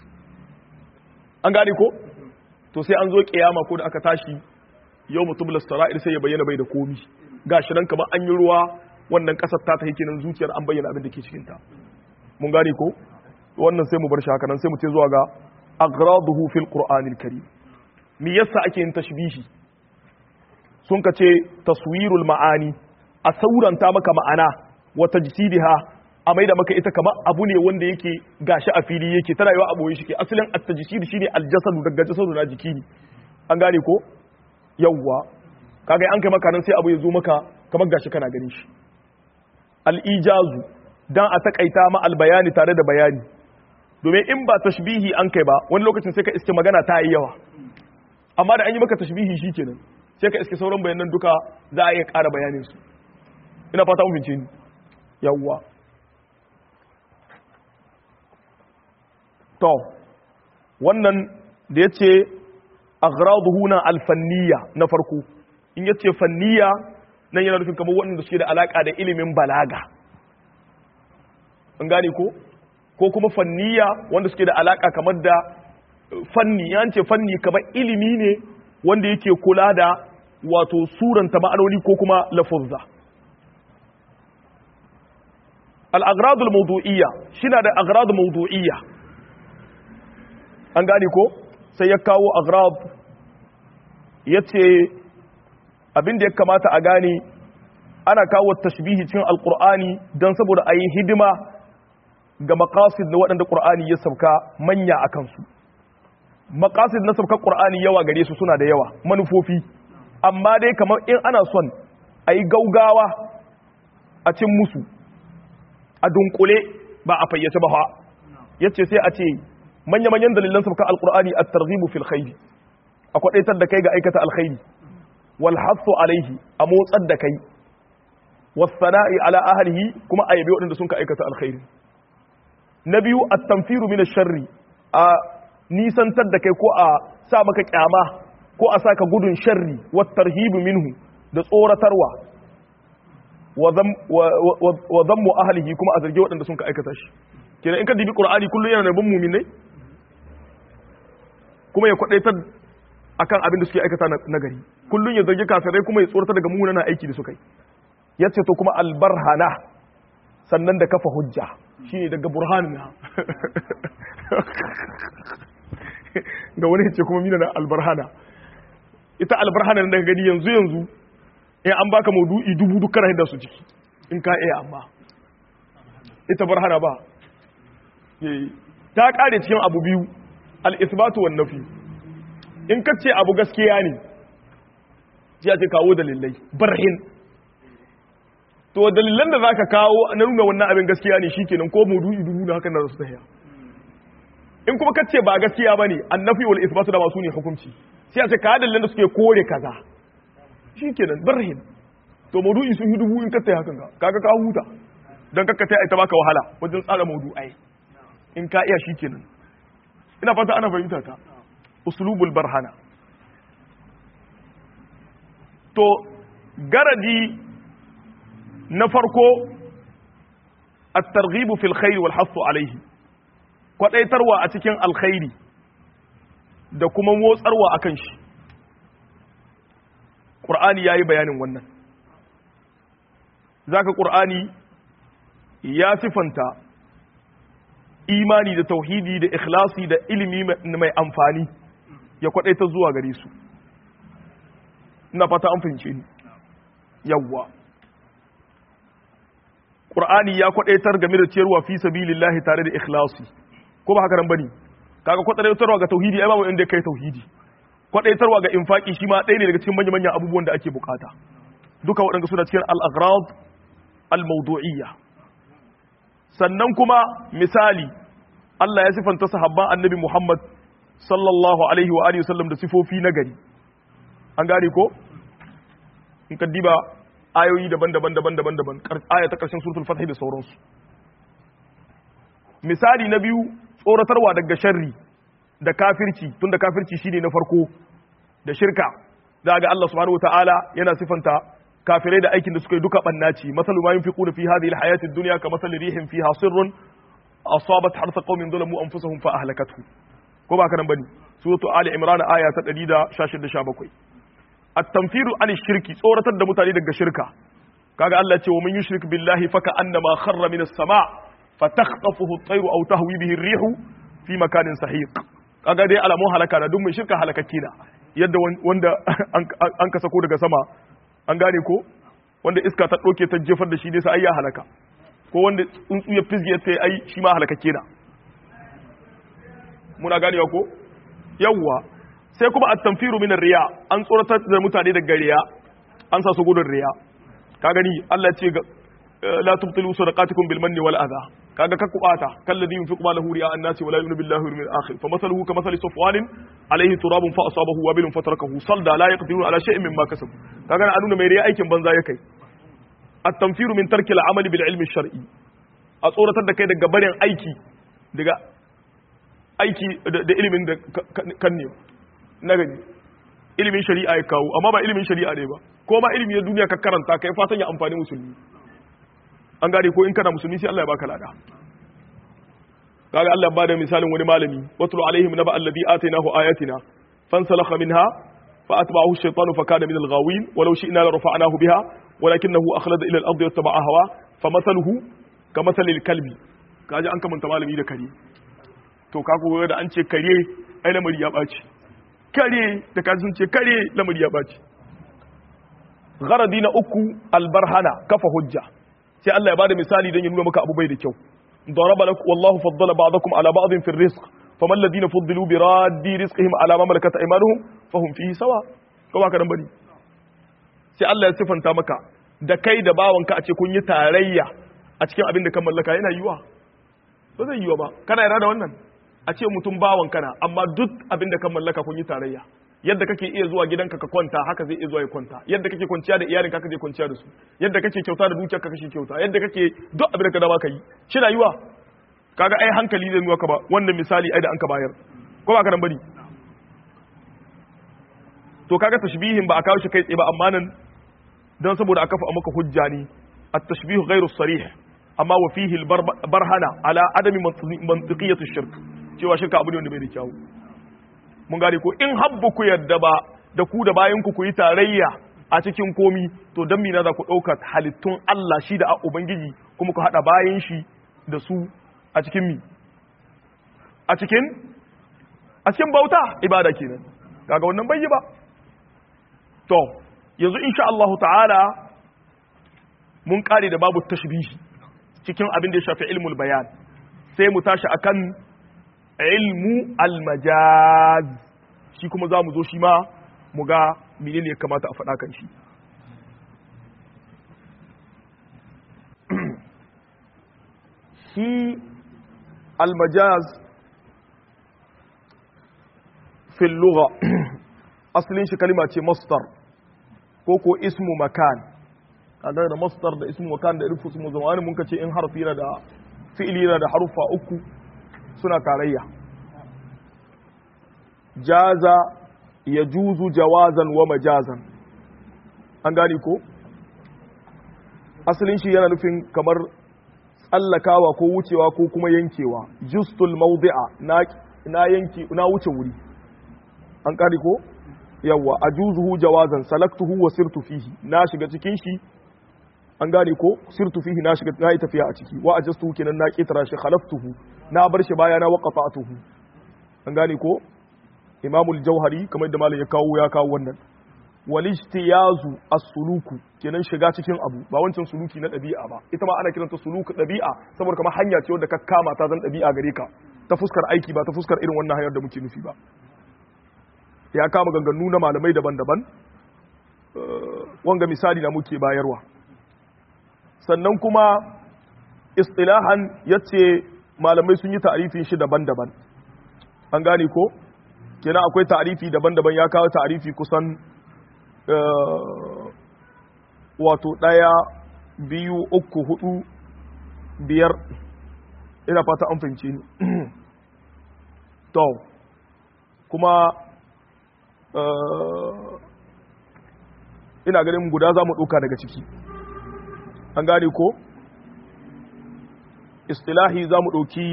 an gane ko to sai an zo kiyama ko da aka tashi yau mutum sara'ir sai ya bayyana bai da komi gashi nan kamar an yi ruwa wannan kasar ta ta hikinin zuciyar an bayyana abin da ke cikin ta mun gane ko wannan sai mu bar shi haka nan sai mu ce zuwa ga aghraduhu fil qur'anil karim me yasa ake yin tashbihi sun ka ce taswirul ma'ani a sauranta maka ma'ana wa tajsidiha a maida maka ita kamar abu ne wanda yake gashi a fili yake tana yawa a boye shi ke asalin at-tajsid shine al-jasadu daga jasadu na jiki ne an gane ko yawwa kaga an kai maka nan sai abu ya zo maka kamar gashi kana ganin shi al-ijazu dan a takaita ma al-bayani tare da bayani domin in ba tashbihi an kai ba wani lokacin sai ka iske magana ta yi yawa amma da an yi maka tashbihi shikenan sai ka iske sauran bayanan duka za a iya ƙara bayanin su ina fata mun ni yawwa to wannan da yace aghraduhu na alfanniya na farko in yace fanniya nan yana nufin kamar waɗanda suke da alaka da ilimin balaga an gane ko ko kuma fanniya wanda suke da alaka kamar da fanni ya ce fanni kamar ilimi ne wanda yake kula da wato suranta ma'anoni ko kuma lafuzza al-agradul mawdu'iyya shina da agradul mawdu'iyya an gane ko sai ya kawo agrad yace abin da ya kamata a gane ana kawo tashbihi cikin alqur'ani dan saboda ayi hidima ga maqasid na waɗanda qur'ani ya sauka manya akan su maqasid na saukar qur'ani yawa gare su suna da yawa manufofi amma dai kamar in ana son a yi gaugawa a cin musu a dunkule ba a fayyace ba ya ce sai a ce manya-manyan dalilan saukar alkur'ani a tarzibu fil khairi a kwadaitar da kai ga aikata alkhairi wal hasu alaihi a motsar da kai wasana'i ala ahlihi kuma a yabi waɗanda sun ka aikata alkhairi na biyu at-tanfiru min sharri a nisantar da kai ko a sa maka kyama ko a saka gudun sharri wa tarhibu minhu da tsoratarwa wa zammu ahlihi kuma a zargi waɗanda sun ka aikata shi kenan in ka dibi qur'ani kullu yana nabin mu'minai kuma ya kwadaitar akan abin da suke aikata na gari kullun ya zargi kafirai kuma ya tsoratar daga munanan aiki da suka yi yace to kuma albarhana sannan da kafa hujja shine daga burhanina ga wani ce kuma mina na albarhana ita albarhana da daga gani yanzu yanzu in an baka maudu'i dubu duk kana hinda su ciki in ka iya amma ita barhana ba ta kare cikin abu biyu al-isbatu wan nafi in ka ce abu gaskiya ne ya ce kawo dalilai barhin to dalilan da zaka kawo na nuna wannan abin gaskiya ne shikenan ko maudu'i dubu na hakan na su tahiya in kuma kace ba gaskiya bane annafi wal isbatu da masu ne hukunci sai a ce ka dalilan da suke kore kaza shikenan barhin to maudu'i sun yi dubu in ka tayi hakan ka kaga ka huta dan kakka tayi ta baka wahala wajen tsara maudu'ai in ka iya shikenan ina fata ana fahimta ta uslubul barhana to garadi na farko at-targhib fil khair wal hasu alayhi kwadaitarwa a cikin alkhairi da kuma motsarwa akan shi qur'ani yayi bayanin wannan zaka qur'ani ya sifanta imani da tauhidi da ikhlasi da ilimi mai amfani ya kwadaita zuwa gare su ina fata an fahimce ni yawwa Qur'ani ya kwadaitar game da ciyarwa fi sabilillahi tare da ikhlasi ko ba haka nan bane kaga kwadaitarwa ga tauhidi ai babu inda kai tauhidi kwadaitarwa ga infaki shi ma ɗaya ne daga cikin manyan manyan abubuwan da ake bukata duka waɗanda suna cikin al-aghrad al-mawdu'iyya sannan kuma misali Allah ya sifanta sahabban annabi Muhammad sallallahu alaihi wa alihi wasallam da sifofi na gari an gane ko in ka diba ayoyi daban-daban daban-daban daban aya ta karshen suratul fath da sauransu misali na biyu tsoratarwa daga sharri da kafirci tunda kafirci shine na farko da shirka da ga Allah subhanahu wataala yana sifanta kafirai da aikin da suka yi duka bannaci masalu ma yunfiquna fi hadhihi alhayati ad-dunya ka masali rihin fiha sirrun asabat harsa qaumin zalamu anfusahum fa ahlakathu ko ba kanan bane suratu ali imran aya ta 116 17 at-tanfiru an shirki tsoratar da mutane daga shirka kaga Allah ce wa man yushrik billahi faka annama kharra min as-sama' fatakhtafuhu at-tayru aw tahwi bihi ar-rihu fi makanin sahiq kaga dai alamun halaka na duk mai shirka halakakke na yadda wanda an ka sako daga sama an gane ko wanda iska ta ɗauke ta jefar da shi ne sai ya halaka ko wanda tsuntsu ya fizge ta ai shi ma halakakke na muna ganewa ko yawwa sai kuma at-tanfiru min riya an tsoratar da mutane daga riya an sa su gudun riya ka gani Allah ya ce la tubtilu sadaqatukum bil manni wal adha kaga ka kubata kalladhi yunfiqu malahu riya an-nasi wa la yu'minu billahi wal yawmil akhir fa mathaluhu ka mathali safwanin alayhi turabun fa asabahu wabilun fatarakahu salda la yaqdiruna ala shay'in mimma kasabu kaga na nuna mai riya aikin banza ya kai at-tanfiru min tarki al-amali bil ilmi shar'i a tsoratar da kai daga barin aiki daga aiki da ilimin da kan ne na gani ilimin shari'a ya kawo amma ba ilimin shari'a ne ba ko ma ilimi na duniya ka karanta kai fatan ya amfani musulmi an gane ko in kana musulmi sai Allah ya baka lada kaga Allah ya bada misalin wani malami watlu alaihim naba alladhi atainahu ayatina fansalakha minha fa atba'ahu ash-shaytanu fa kana min al-ghawin walau shi'na la rafa'nahu biha walakinahu akhlada ila al-ardi wattaba'a hawa famathaluhu kamathali al-kalbi kaji an kamanta malami da kare to kaga da an ce kare ai lamari ya baci kare da kaji sun ce kare lamari ya baci gharadi na uku albarhana kafa hujja sai Allah ya bada misali don ya nuna maka abu bai da kyau daraba lakum wallahu faddala ba'dakum ala ba'din fi rizq faman ladina fuddilu bi raddi rizqihim ala ma malakat aymanuhum fahum fihi sawa ko ba ka dan bari sai Allah ya sifanta maka da kai da bawanka a ce kun yi tarayya a cikin abin da kan mallaka yana yiwa ba zai yiwa ba kana yarda da wannan a ce mutum bawan kana amma duk abin da kan mallaka kun yi tarayya yadda kake iya zuwa gidanka ka kwanta haka zai iya zuwa ya kwanta yadda kake kwanciya da iyalinka haka zai kwanciya da su yadda kake kyauta da dukiyarka kake kyauta yadda kake duk abin da ka dama ka yi shi rayuwa kaga ai hankali zai nuna ka ba wannan misali ai da an ka bayar ko ba ka nan bari to kaga tashbihin ba a kawo shi kai tsaye ba amma nan dan saboda a kafa maka hujja ne at-tashbih ghairu sarih amma wa fihi al-barhana ala adami mantiqiyati shirk cewa shirka abu ne wanda bai da kyawu mun gane ko in habbu ku yadda ba da ku da bayan ku ku yi tarayya a cikin komi to dan mina za ku ɗauka halittun Allah shi da ubangiji kuma ku haɗa bayan shi da su a cikin mi a cikin a cikin bauta ibada kenan kaga wannan bai yi ba to yanzu insha Allah ta'ala mun kare da babu tashbihi cikin abin da ya shafi ilmul bayan sai mu tashi akan ilmu almajaz shi kuma za mu zo shi ma mu ga menene ya kamata a faɗa kan shi shi almajaz fil lugha asalin shi kalima ce mastar ko ko ismu makan kaga da mastar da ismu makan da irfu ismu zamani mun ka ce in harfi yana da fi'ili yana da harufa uku suna tarayya jaza ya juzu jawazan wa majazan an gani ko asalin shi yana nufin kamar tsallakawa ko wucewa ko kuma yankewa justul mawdi'a na na yanki na wuce wuri an kari ko yawa ajuzuhu jawazan salaktuhu wa sirtu fihi na shiga cikin shi an gane ko sirtu fihi na shiga na yi tafiya a ciki wa ajastuhu kenan na kitara shi khalaftuhu na bar shi baya na waqafa'tuhu an gane ko imamul jauhari kamar da malam ya kawo ya kawo wannan wal ijtiyazu as-suluku kenan shiga cikin abu ba wancan suluki na dabi'a ba ita ma ana kiranta suluku dabi'a saboda kamar hanya ce wadda ka kama ta zan dabi'a gare ka ta fuskar aiki ba ta fuskar irin wannan hanyar da muke nufi ba ya kama ganganu na malamai daban-daban wanga misali na muke bayarwa sannan kuma istilahan yace malamai sun yi ta'arifin shi daban-daban an gane ko kenan akwai ta'arifi daban-daban ya kawo ta'arifi kusan wato ɗaya biyu uku hudu biyar ina fata an fahimci ni to kuma ina ganin guda za mu ɗauka daga ciki an gane ko istilahi za mu ɗauki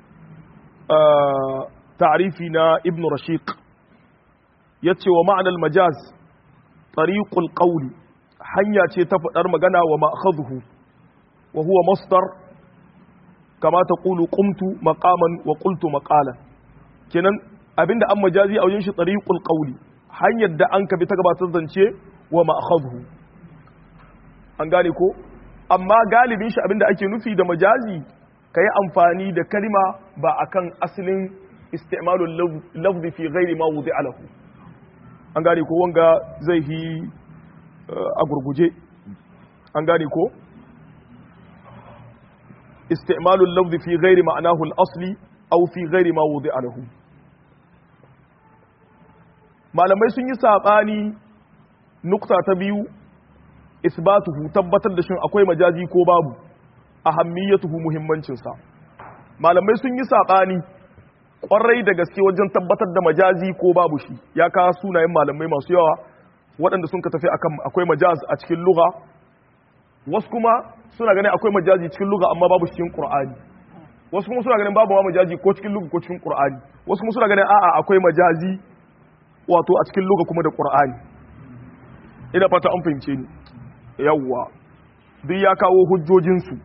ta'arifi na ibn rashiq ya ce wa ma'anar majaz tariqul qawli hanya ce ta faɗar magana wa ma'akhadhu wa huwa masdar kama taqulu qumtu maqaman wa qultu maqalan kenan abinda an majazi a wajen shi tariqul qawli hanyar da an ka bi ta gabatar zance wa ma'akhadhu an gane ko amma galibin shi abinda ake nufi da majazi kai amfani da kalima ba akan asalin istimalul lafzi fi ghairi ma wudi'a lahu an gane ko wanga zai yi a gurguje an gane ko istimalul lafzi fi ghairi ma'anahu al-asli aw fi ghairi ma wudi'a lahu malamai sun yi sabani nukta ta biyu isbatuhu tabbatar da shin akwai majazi ko babu ahammiyatuhu muhimmancin sa malamai sun yi sabani kwarai da gaske wajen tabbatar da majazi ko babu shi ya kawo sunayen malamai masu yawa waɗanda sun ka tafi akan akwai majaz a cikin lugha wasu kuma suna ganin akwai majazi cikin lugha amma babu cikin qur'ani wasu kuma suna ganin babu ma majazi ko cikin lugha ko cikin qur'ani wasu kuma suna ganin a'a akwai majazi wato a cikin lugha kuma da qur'ani ina fata an fahimce ni yawwa duk ya kawo hujjojinsu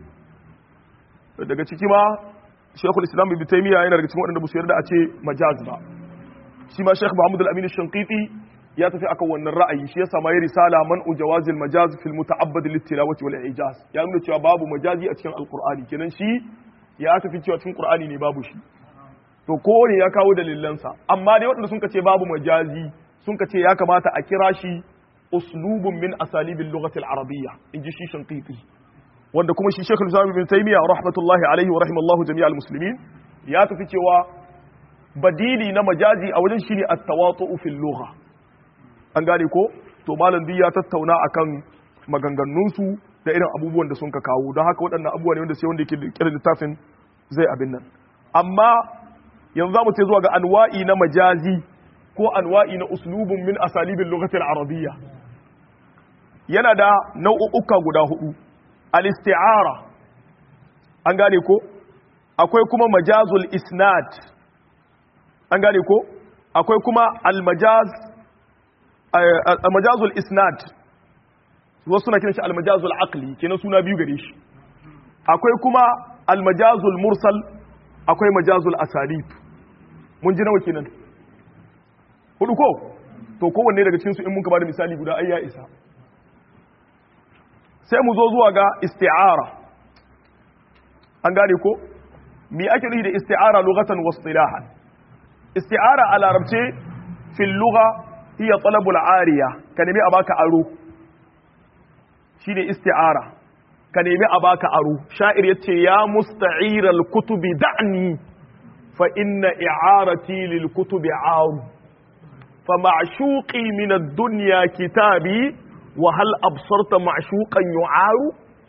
daga ciki ma shekul islam ibn taymiya yana daga cikin waɗanda su yarda a ce majaz ba shi ma shekh muhammad al-amin shanqiti ya tafi akan wannan ra'ayi shi ya sama ya risala man ujawazil majaz fil muta'abbad lit tilawati wal ijaz ya nuna cewa babu majazi a cikin alqur'ani kenan shi ya tafi cewa cikin qur'ani ne babu shi to kowane ya kawo dalilansa amma dai waɗanda sun ce babu majazi sun ce ya kamata a kira shi uslubun min asalibil lughati al-arabiyya inji shi shanqiti wanda kuma shi Sheikh Islam Ibn Taymiyyah rahmatullahi alaihi wa rahimallahu jami'al muslimin ya tafi cewa badili na majazi a wajen shine at-tawatu'u fil lugha an gane ko to malam duk ya tattauna akan maganganun su da irin abubuwan da sun ka kawo don haka waɗannan abubuwa ne wanda sai wanda yake kiran littafin zai abin nan amma yanzu za mu ce zuwa ga anwa'i na majazi ko anwa'i na uslubun min asalibin lugatil arabiyya yana da nau'uka guda hudu al-isti'ara an gane ko akwai kuma majazul isnad an gane ko akwai kuma al-majaz al-majazul isnad wasu suna kiran shi al-majazul aqli kenan suna biyu gare shi akwai kuma al-majazul mursal akwai majazul asalib mun ji nawa kenan hudu ko to kowanne daga cikin su in muka bada misali guda ai ya isa sai mu zo zuwa ga isti'ara an gane ko me ake nufi da isti'ara lughatan wa istilahan isti'ara a larabce fil lugha hiya talabul ariya ka nemi a baka aro shine isti'ara ka nemi a baka aro sha'ir yace ya musta'iral kutubi da'ni fa inna i'arati lil kutubi aru fa ma'shuqi min ad-dunya kitabi wa hal absarta ma'shuqan yu'aru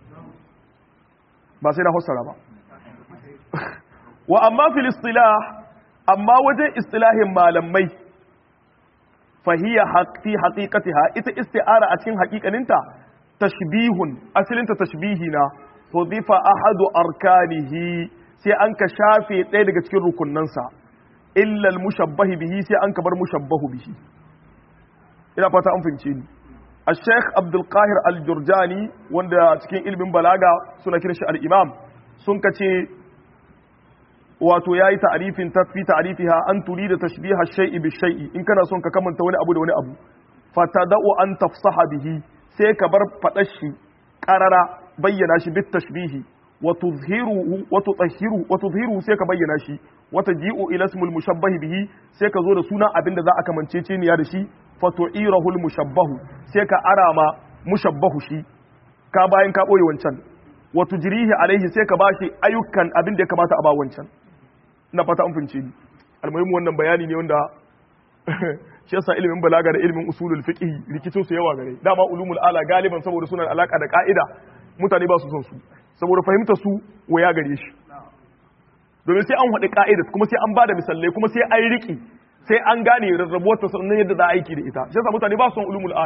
ba sai na fassara ba wa amma fil istilah amma wajen istilahin malamai fahiya fi haqiqatiha ita isti'ara a cikin haƙiƙaninta tashbihun asalinta tashbihi na hudifa ahadu arkanihi sai an ka shafe ɗaya daga cikin rukunansa illal mushabbahi bihi sai an ka bar mushabbahu bihi ina fata an fahimce ni الشيخ عبد القاهر الجرجاني wanda cikin ilimin balaga suna kiran shi al-imam sun kace wato yayi ta'rifin tafi ta'rifiha an turida tashbiha shay'i bi shay'i in kana son ka kamanta wani abu da wani abu fatada'u an tafsaha bihi sai ka bar fadar shi qarara bayyana shi bit tashbihi wa tuzhiruhu wa tutahhiru wa tuzhiru sai ka bayyana shi wa taji'u ila ismil mushabbahi bihi sai ka zo da suna abinda za a kamancece niya da shi fatu'irahul mushabbahu sai ka arama mushabbahu shi ka bayan ka boye wancan wa tujrihi alaihi sai ka bashi ayyukan abin da ya kamata a ba wancan ina fata an fince ni almuhimmu wannan bayani ne wanda shi yasa ilimin balaga da ilimin usulul fiqh rikicin su yawa gare dama ulumul ala galiban saboda suna da alaka da ka'ida mutane ba su son su saboda fahimta su waya gare shi domin sai an haɗi ka'ida kuma sai an bada misalai kuma sai an riki sai an gane rarrabuwar ta sannan yadda za a aiki da ita shi yasa mutane ba su son ulumul ala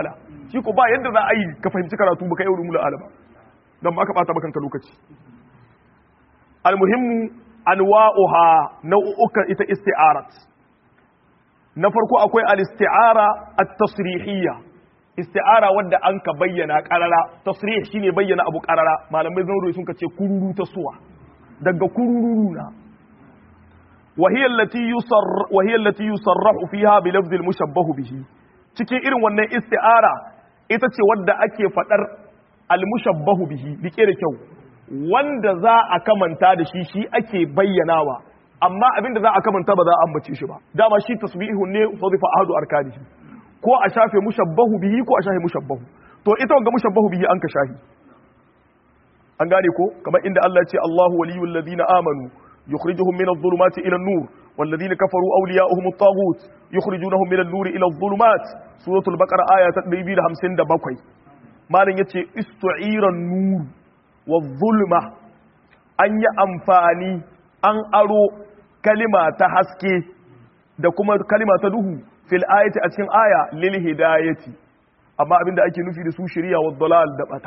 shi ko ba yadda za a yi ka fahimci karatu baka yi ulumul ala ba dan ba ka bata maka lokaci almuhimmu anwa'uha nau'ukan ita isti'arat na farko akwai al-isti'ara at-tasrihiyya isti'ara wadda an ka bayyana qarara tasrih shine bayyana abu qarara malamai zan sun ce kururu ta suwa daga kururu na وهي التي يصر وهي التي يصرح فيها بلفظ المشبه به cikin irin wannan isti'ara ita ce wadda ake fadar al-mushabbahu bihi rike da kyau wanda za a kamanta da shi shi ake bayyanawa amma abinda za a kamanta ba za a ambace shi ba dama shi tasbihun ne fadifa ahadu arkanihi ko a shafe mushabbahu bihi ko a shafe mushabbahu to ita wanga mushabbahu bihi an ka shahi an gane ko kamar inda Allah ya ce Allahu waliyul ladina amanu يخرجهم من الظلمات إلى النور والذين كفروا أولياؤهم الطاغوت يخرجونهم من النور إلى الظلمات سورة البقرة آية تقريبا همسين دبقوي ما لن يتي استعير النور والظلمة أن يأنفاني أن أرو كلمة تحسكي da kuma kalima ta duhu fil ayati a cikin aya lil hidayati amma abinda ake nufi da su shari'a wa dalal da bata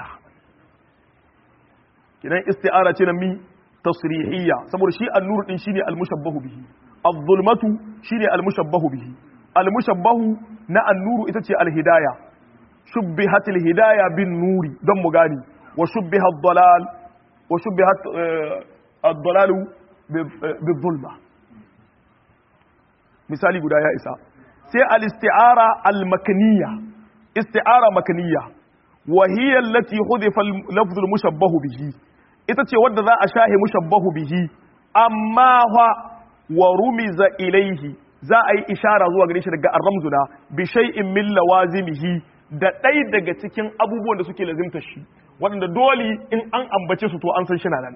kidan isti'ara ce na mi tasrihiyya saboda shi an-nur din shine al-mushabbahu bihi az-zulmatu shine al-mushabbahu bihi al-mushabbahu na an-nuru ita ce al-hidaya shubbihat al-hidaya bin nuri don mu gani wa shubbiha ad-dalal wa shubbihat ad-dalal bi-zulma misali guda ya isa sai al-isti'ara al-makniyya isti'ara makniyya wa hiya allati hudifa al-lafdh al-mushabbahu bihi ita ce wadda za a shahe mushabbahu bihi amma fa wa rumiza ilaihi za a yi ishara zuwa gare shi daga arramzuna bi shay'in min lawazimihi da ɗai daga cikin abubuwan da suke lazimta shi waɗanda dole in an ambace su to an san shi na nan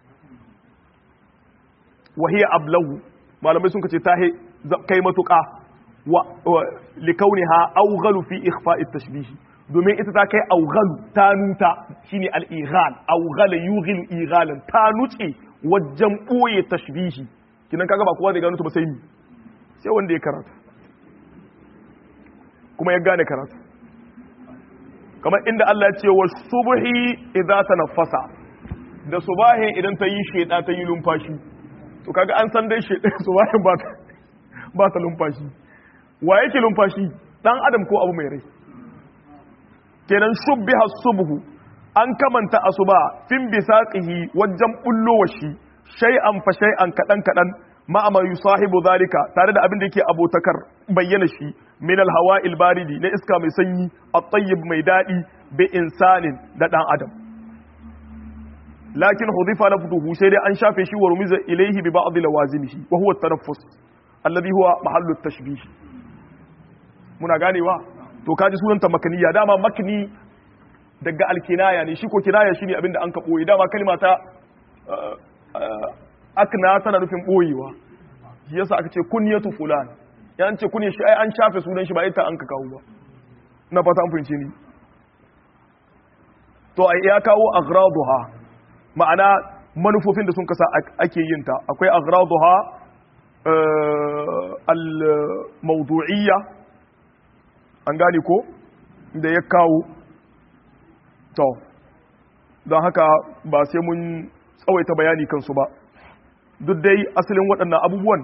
wa hiya ablahu malamai sun kace ta kai matuƙa wa likauniha awghalu fi ikhfa'i tashbih domin ita ta kai aughalu ta nuta shine al-ighal aughala yughil ighalan ta nuce wajen boye tashbihi kinan kaga ba kowa zai gano ta ba sai ni sai wanda ya karatu kuma ya gane karatu kamar inda Allah ya ce wa subhi idza tanaffasa da subahin idan ta yi sheda ta yi lumfashi to kaga an san dai sheda subahin ba ta ba ta lumfashi wa yake lumfashi dan adam ko abu mai rai kenan shubbiha subhu an kamanta asuba fin bisaqihi wajen bullowa shi shay'an fa shay'an kadan kadan ma ama yusahibu zalika tare da abin da yake abotakar bayyana shi min alhawa'il baridi na iska mai sanyi at-tayyib mai dadi bi insanin da dan adam lakin hudifa lafduhu sai dai an shafe shi wa rumiza ilayhi bi ba'd lawazimihi wa huwa at-tanaffus alladhi huwa mahallu at-tashbih muna ganewa to kaji sunanta makaniya dama makni daga alkinaya ne shi ko kinaya shine abinda an ka boye dama kalma ta akna tana nufin boyewa shi yasa aka ce kunyatu fulan yan ce kunya shi ai an shafe sunan shi ba ita an ka kawo ba na fata an fahimce ni to ai ya kawo aghraduha ma'ana manufofin da sun kasa ake yin ta akwai aghraduha al-mawdu'iyya an gane ko da ya kawo to don haka ba sai mun tsawaita bayani kansu ba duk dai asalin waɗannan abubuwan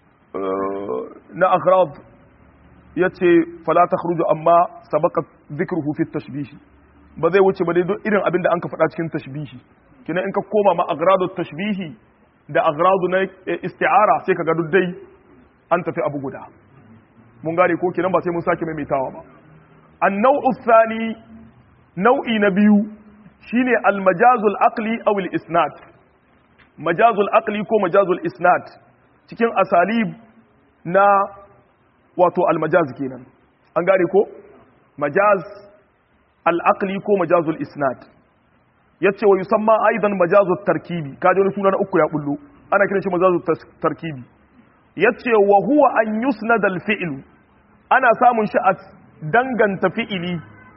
na aghrad ya ce falata khruju amma sabaka zikruhu fi tashbihi ba zai wuce ba dai duk irin abin da an ka faɗa cikin tashbihi kina in ka koma ma aghradu tashbihi da aghradu na isti'ara sai ka ga duk dai an tafi abu guda mun gane ko kenan ba sai mun sake maimaitawa ba an-naw'u thani nau'i na biyu shine al-majazul aqli aw al-isnad majazul aqli ko majazul isnad cikin asalib na wato al-majaz kenan an gane ko majaz al-aqli ko majazul isnad yace wa yusamma aidan majazut tarkibi kaje wani suna na uku ya bullo ana kiran shi majazut tarkibi yace wa huwa an yusnad al-fi'l ana samun shi a danganta fi'ili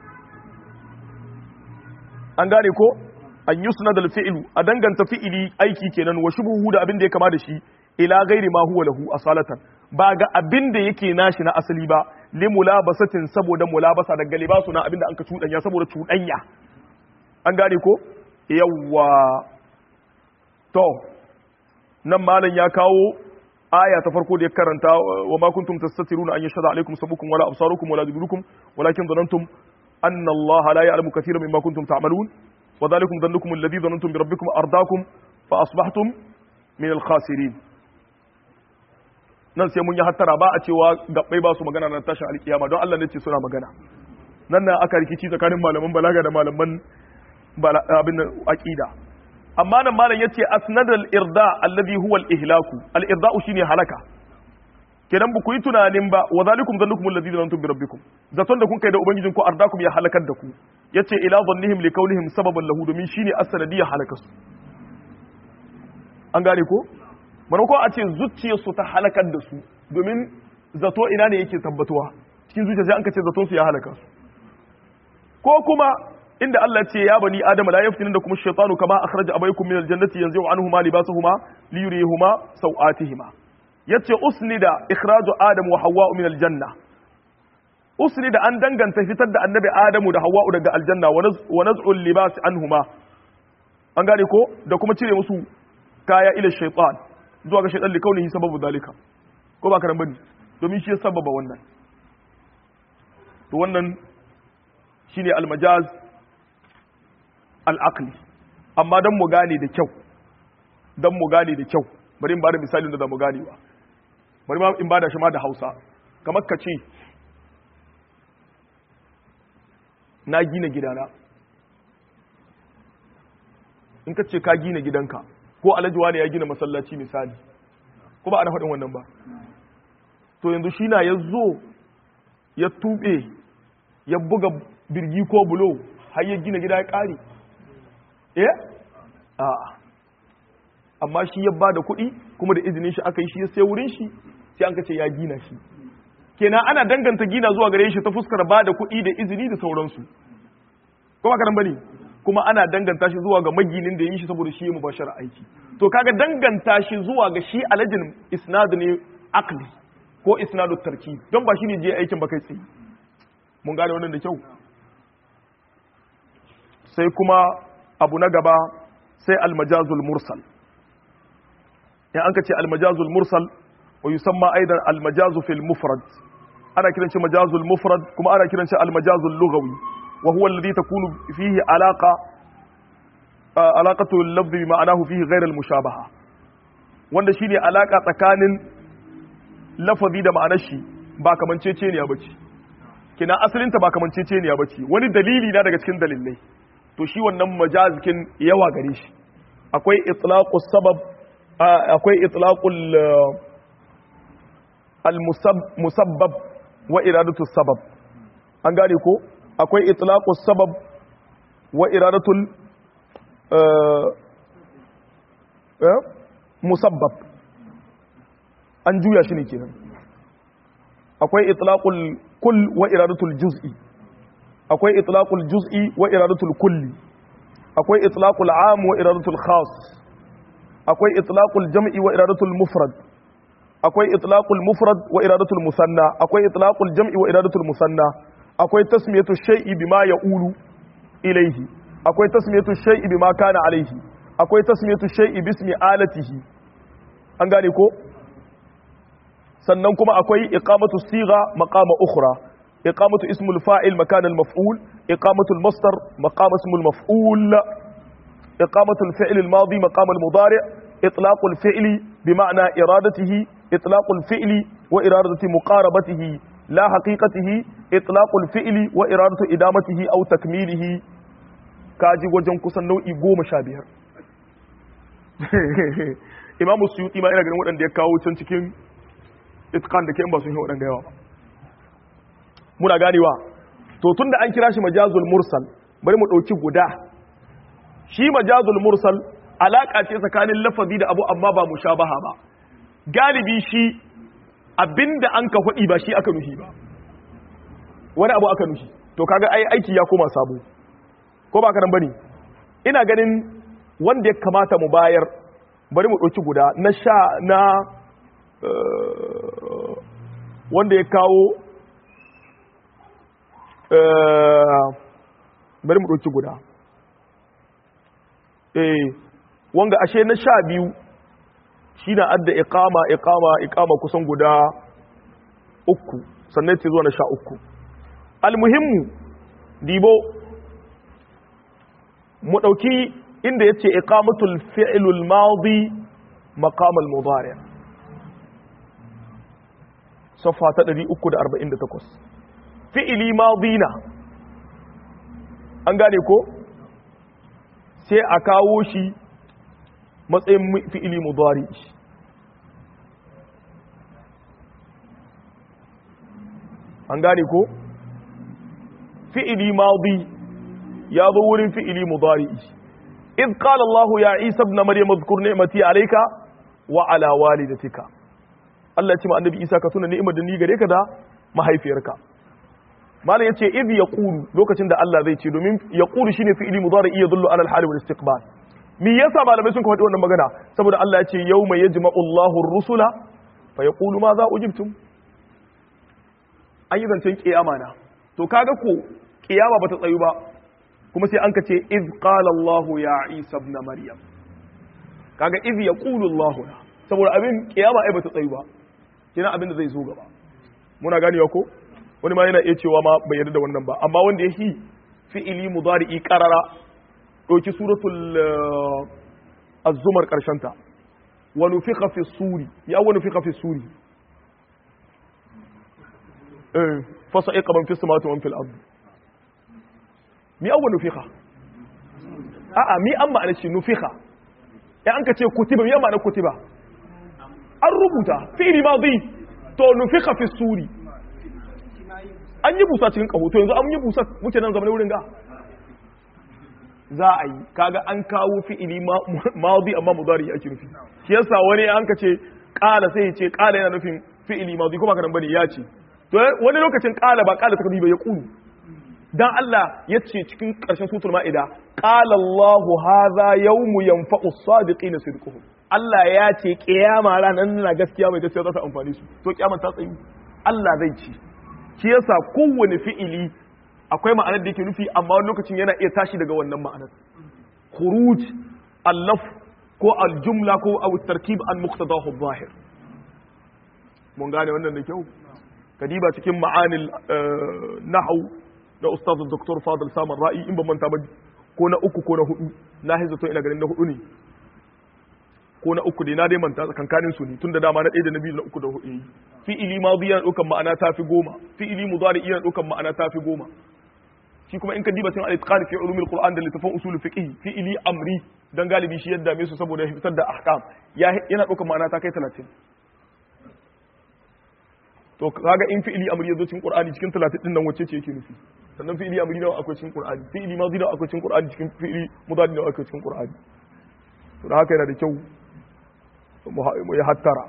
an gane ko an yusnad al-fi'l a danganta fi'ili aiki kenan wa shubuhu da abin da ya kama da shi ila ghairi ma huwa lahu asalatan ba ga abin da yake nashi na asali ba li mulabasatin saboda mulabasa daga libasu na abin da an ka cuɗanya saboda cuɗanya an gane ko yawwa to nan malam ya kawo aya ta farko da ya karanta wa ma kuntum tastatiruna an yashhadu alaikum sabukum wala absarukum wala judurukum walakin dhanantum anna Allah la ya'lamu kathiran mimma kuntum ta'malun wa dhalikum dhannukum alladhi dhanantum bi rabbikum ardaakum fa asbahtum min al-khasirin nan sai mun yi hattara ba a cewa gabbai ba su magana na tashin alkiyama don Allah ne ce suna magana nan na aka rikici tsakanin malaman balaga da malaman abin aqida amma nan malam yace asnadal irda alladhi huwa al ihlaku al irda'u shine halaka kenan ba ku yi tunanin ba wa zalikum zannukum alladhi zanantum bi rabbikum zaton da kun kai da ubangijin ku ardakum ya halakar da ku yace ila dhannihim li kaunihim sababan lahu domin shine as-sanadiyya halaka su an gane ko ko a ce zuciyarsu ta halakar da su domin zato ina ne yake tabbatuwa cikin zuciya sai an ka ce zaton su ya halaka su ko kuma inda Allah ce ya bani adam la yaftinin da kuma shaytanu kama akhraja abaykum min aljannati yanzu anhuma libasuhuma liyurihuma sawatihima yace usnida ikhraju adam wa hawwa min aljanna usnida an danganta fitar da annabi adamu da hawwa daga aljanna wa naz'u libas anhuma an gane ko da kuma cire musu kaya ila shaytan zuwa ga shaytan likaunihi sababu dalika ko ba karan bane domin shi ya sababa wannan to wannan shine almajaz al'aqli amma don mu gane da kyau don mu gane da kyau bari in ba da misali da za mu gane ba bari ma in ba da shi ma da hausa kamar ka ce na gina gidana in ka ce ka gina gidanka ko alajuwa ne ya gina masallaci misali ko ba ana faɗin wannan ba to yanzu shi na ya zo ya tuɓe ya buga birgi ko bulo har ya gina gida ya ƙare eh a'a amma shi ya ba da kuɗi kuma da izinin shi aka yi shi ya sai wurin shi sai an kace ya gina shi kenan ana danganta gina zuwa gare shi ta fuskar ba da kuɗi da izini da sauransu kuma karan bane kuma ana danganta shi zuwa ga maginin da yi shi saboda shi ya mubashara aiki to kaga danganta shi zuwa ga shi alajin isnad ne akli ko isnadu tarki don ba shi ne je aikin ba kai tsaye mun gane wannan da kyau sai kuma abu na gaba sai almajazul mursal in an ka ce almajazul mursal wa yusamma aidan almajazu fil mufrad ana kiran shi majazul mufrad kuma ana kiran shi almajazul lughawi wa huwa alladhi takunu fihi alaqa alaqatu al-lafzi bi ma'anahu fihi ghayr al-mushabaha wanda shine alaka tsakanin lafazi da ma'anar shi ba kamanceceniya bace kina asalinta ba kamanceceniya bace wani dalili na daga cikin dalilai to shi wannan majazikin yawa gare shi akwai itlaqus sabab akwai itlaqul al-musabbab wa iradatu sabab an gane ko akwai itlaqus sabab wa iradatul musabbab an juya shi ne kenan akwai itlaqul kull wa iradatul juz'i akwai itlaqul juz'i wa iradatul kulli akwai itlaqul am wa iradatul khas akwai itlaqul jam'i wa iradatul mufrad akwai itlaqul mufrad wa iradatul musanna akwai itlaqul jam'i wa iradatul musanna akwai tasmiyatu shay'i bima ya'ulu ilayhi akwai tasmiyatu shay'i bima kana alayhi akwai tasmiyatu shay'i bismi alatihi an gane ko sannan kuma akwai iqamatu sigha maqama ukhra iqamatu ismul fa'il makana al maf'ul iqamatu al masdar maqama ismul maf'ul iqamatu al fi'l al madi maqama al mudari' itlaq al fi'li bima'na iradatihi itlaq al fi'li wa iradati muqarabatihi la haqiqatihi itlaq al fi'li wa iradatu idamatihi aw takmilihi kaji wajen kusan nau'i goma sha biyar imamu suyuti ma ina ganin waɗanda ya kawo can cikin itkan da ke ba sun yi waɗanda yawa ba muna ganewa to tun da an kira shi majazul mursal bari mu ɗauki guda shi majazul mursal alaƙa ce tsakanin lafazi da abu amma ba mushabaha ba galibi shi abinda an ka faɗi ba shi aka nuhi ba wani abu aka nuhi to kaga ai aiki ya koma sabo ko ba ka nan bane ina ganin wanda ya kamata mu bayar bari mu ɗauki guda na sha na wanda ya kawo bari mu ɗauki guda eh wanga ashe na sha biyu shi na adda iqama iqama iqama kusan guda uku sannan ta zuwa na sha uku almuhimmu dibo mu ɗauki inda ya ce iqamatul fi'lul madi maqamal mudari safa ta 348 fi'ili madina an gane ko sai a kawo shi matsayin fi'ili mudari an gane ko fi'ili madi ya zo wurin fi'ili mudari إذ قال الله يا عيسى ابن مريم اذكر نعمتي عليك وعلى والدتك Allah ya ce ma annabi Isa ka tuna ni'imar da ni gare ka da mahaifiyarka malam yace id yaqulu lokacin da Allah zai ce domin yaqulu shine fi'ili mudari yadullu ala al-hal wal istiqbal me yasa malamai sun faɗi wannan magana saboda Allah ya ce yawma yajma'u Allahu ar-rusula fa yaqulu ma za ujibtum an yi zancen kiyama na to kaga ko kiyama bata tsayu ba kuma sai an ka ce iz qala Allah ya Isa ibn Maryam kaga iz yaqulu Allah saboda abin kiyama ai bata tsayu ba kina abin da zai zo gaba muna ganewa ko wani ma yana iya cewa ma bai yarda da wannan ba amma wanda yake fi'ili mudari'i qarara doki suratul az-zumar karshen ta wa nufiqa fi suri ya wa nufiqa fi suri eh fa sa'iqa man fi samawati wa man fil ardi mi awwa nufiqa a'a mi an ma'ana shi nufiqa ya an ka ce kutiba mi an ma'ana kutiba an rubuta fi'li madi to nufiqa fi suri an yi busa cikin kaho to yanzu an yi busa muke nan zamanin wurin ga za a yi kaga an kawo fi'ili madi amma mudari ake nufi shi yasa wani an ka ce qala sai ya ce qala yana nufin fi'ili madi kuma ka bane ya ce to wani lokacin qala ba qala takdiba ya qulu dan Allah ya ce cikin ƙarshen sutul ma'ida qala Allahu hadha yawmu yanfa'u as-sadiqina sidquhum Allah ya ce kiyama ranar na gaskiya mai gaskiya za ta amfani su to kiyama ta tsayu Allah zai ci shi yasa kowane fi'ili akwai ma'anar da yake nufi amma wani lokacin yana iya tashi daga wannan ma'anar khuruj allaf ko aljumla ko aw tarkib an muqtadahu zahir mun gane wannan da kyau kadiba cikin ma'anil nahwu na ustaz dr fadil saman ra'i in ban manta ba ko na uku ko na hudu na hizo ina ganin na hudu ne ko na uku dai na dai manta tsakankanin su ne tunda dama na ɗaya da na biyu na uku da hudu yi fi'ili madi yana ɗaukan ma'ana ta fi goma fi'ili mudari yana ɗaukan ma'ana ta fi goma shi kuma in ka diba cikin al-itqan fi ulumil qur'an da littafin usul fiqh fi'ili amri dan galibi shi yadda me su saboda fitar da ahkam yana ɗaukan ma'ana ta kai 30 to kaga in fi'ili amri yazo cikin qur'ani cikin 30 din nan wacce ce yake nufi sannan fi'ili amri da akwai cikin qur'ani fi'ili madi da akwai cikin qur'ani cikin fi'ili mudari da akwai cikin qur'ani to da haka yana da kyau mu ya hattara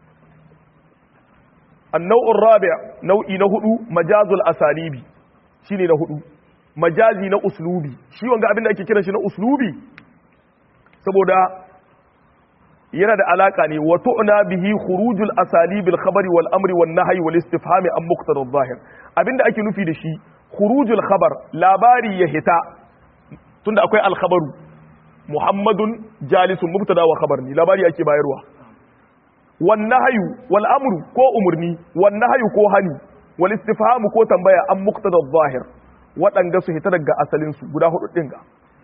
annau'ur rabi' nau'i na hudu majazul asalibi shine na hudu majazi na uslubi shi wanga abin da ake kiran shi na uslubi saboda yana da alaka ne wa tu'na bihi khurujul asalibil khabari wal amri wan nahyi wal istifhami an muqtada adh-dhahir abinda ake nufi da shi khurujul khabar labari ya hita tunda akwai al khabaru muhammadun jalisun mubtada wa khabar ni labari ake bayarwa wan nahyu wal amru ko umurni wan nahyu ko hani wal istifhamu ko tambaya an muqtada adh-dhahir wadanga su hita daga asalin su guda hudu din ga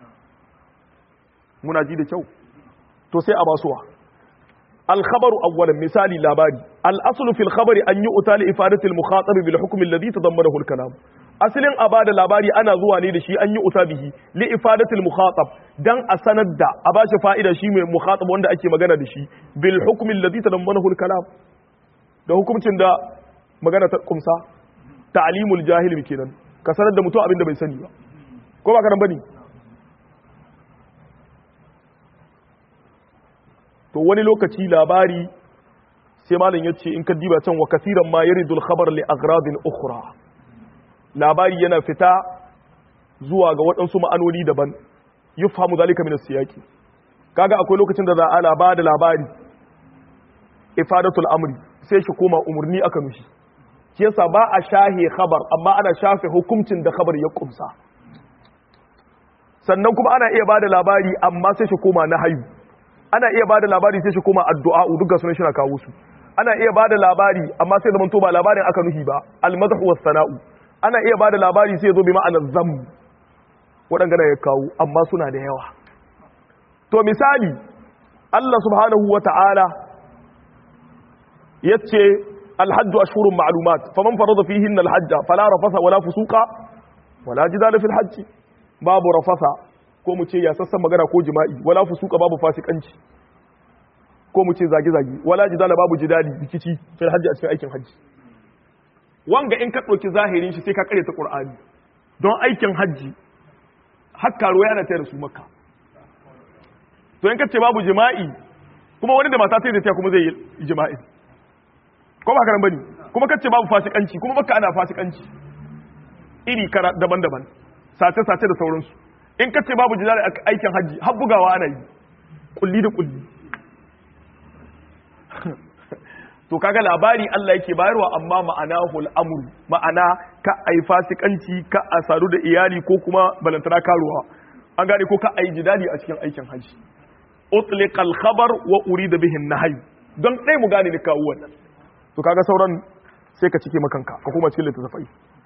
muna ji da kyau to sai a basuwa al khabaru awwalan misali labari al aslu fil khabari an yu'ta li ifadati al mukhatab bil hukm alladhi tadammanahu al kalam asalin a bada labari ana zuwa ne da shi an yi uta bihi li ifadatil mukhatab dan a sanar da a bashi fa'ida shi mai mukhatab wanda ake magana da shi bil hukmi alladhi tadammanahu al kalam da hukuncin da magana ta kumsa ta'limul jahil kenan ka sanar da mutum abin da bai sani ba ko ba ka nan bane to wani lokaci labari sai malam yace in ka diba can wa kasiran ma yaridul khabar li agradin ukhra labari yana fita zuwa ga waɗansu ma'anoni daban yi famu zalika min siyaki kaga akwai lokacin da za a laba da labari ifadatul amri sai shi koma umurni aka nushi shi yasa ba a shahe khabar amma ana shafe hukuncin da khabar ya kumsa sannan kuma ana iya bada labari amma sai shi koma nahayu ana iya bada labari sai shi koma addu'a duka sunan shi na kawo su ana iya bada labari amma sai zaman to ba labarin aka nuhi ba almadhu was sana'u ana iya bada labari sai zo bi ma'anar zamm waɗanda ya kawo amma suna da yawa to misali Allah subhanahu wa ta'ala yace alhajju ashhurun ma'lumat faman farada fihin alhajja fala rafasa wala fusuqa wala jidala fil hajj babu rafasa ko mu ce ya sassan magana ko jima'i wala fusuqa babu fasikanci ko mu ce zage-zage wala jidala babu jidali rikici fil hajji a cikin aikin hajji wanga in ka ɗauki zahirin shi sai ka kare ta qur'ani don aikin hajji har karuwa yana tayar su makka to in ka ce babu jima'i kuma wani da mata sai da ta kuma zai yi jima'i ko ba karan bane kuma ka ce babu fasikanci kuma makka ana fasikanci iri kara daban-daban sace-sace da sauransu in ka ce babu jidali a aikin hajji har bugawa ana yi kulli da kulli to kaga labari Allah yake bayarwa amma ma'ana hul amru ma'ana ka ai fasikanci ka a sadu da iyali ko kuma balantana karuwa an gane ko ka ai jidali a cikin aikin haji utliqa al khabar wa urida bihi an nahy don dai mu gane ni kawo wannan to kaga sauran sai ka cike makanka ka kuma cikin littafai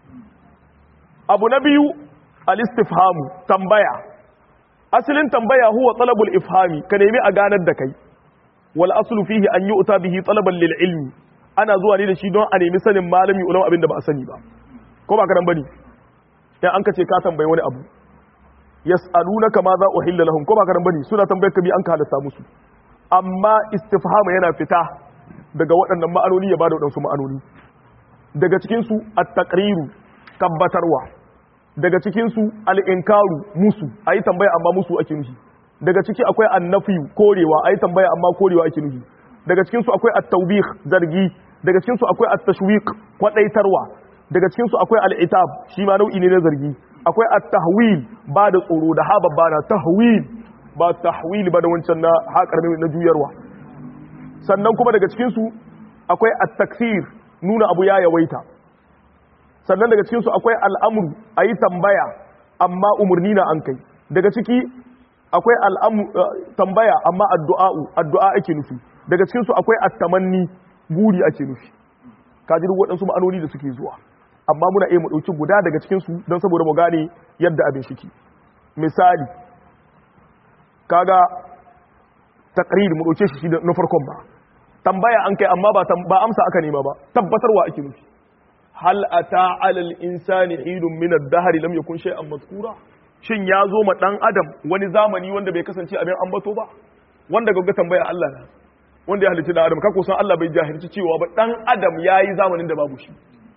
abu na biyu al istifhamu tambaya asalin tambaya huwa talabul ifhami ka nemi a ganar da kai wal aslu fihi an yu'ta bihi talaban lil ilmi ana zuwa ne da shi don a nemi sanin malami ulama abin da ba a sani ba ko ba karan bane dan an kace ka tambayi wani abu yas'alunaka ma za uhilla lahum ko ba karan bane suna tambayar ka bi an ka halatta musu amma istifhama yana fita daga waɗannan ma'anoni ya bada waɗansu ma'anoni daga cikin su at-taqriru tabbatarwa daga cikin su al-inkaru musu ayi tambaya amma musu ake nufi daga ciki akwai annafi korewa ayi tambaya amma korewa ake nufi daga cikin su akwai at-tawbih zargi daga cikin su akwai at-tashwiq kwadaitarwa daga cikin su akwai al-itab shi ma nau'i ne na zargi akwai at-tahwil ba da tsoro da ha babba na tahwil ba tahwil ba da wancan na ha karmi na juyarwa sannan kuma daga cikin su akwai at-takfir nuna abu ya yawaita sannan daga cikin su akwai al-amru ayi tambaya amma umurni na an kai daga ciki akwai al'amu tambaya amma addu'a'u addu'a ake nufi daga cikinsu akwai attamanni guri ake nufi kaji duk waɗansu ma'anoni da suke zuwa amma muna iya mu ɗauki guda daga cikinsu don saboda mu gane yadda abin shiki misali kaga taqrir mu ɗauke shi na farkon ba tambaya an kai amma ba amsa aka nema ba tabbatarwa ake nufi hal ata alal insani hidun min ad-dahr lam yakun shay'an mazkura shin ya zo ma ɗan adam wani zamani wanda bai kasance abin ambato ba wanda ga tambaya Allah na wanda ya halitta ɗan adam kako san Allah bai jahilci cewa ba ɗan adam ya yi zamanin da babu shi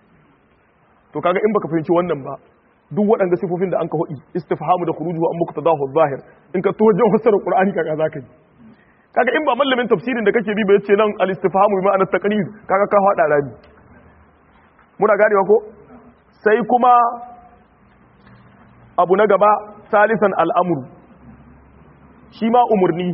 to kaga in baka fahimci wannan ba duk waɗanda sifofin da an ka hudi istifhamu da khuruju an muku tadahu zahir in ka to wajen fassara qur'ani kaga zaka yi kaga in ba mallamin tafsirin da kake bi ba yace nan al istifhamu bi ma'anar taqrir kaga ka hada rami muna ganewa ko sai kuma abu na gaba salisan al'amuru shi ma umarni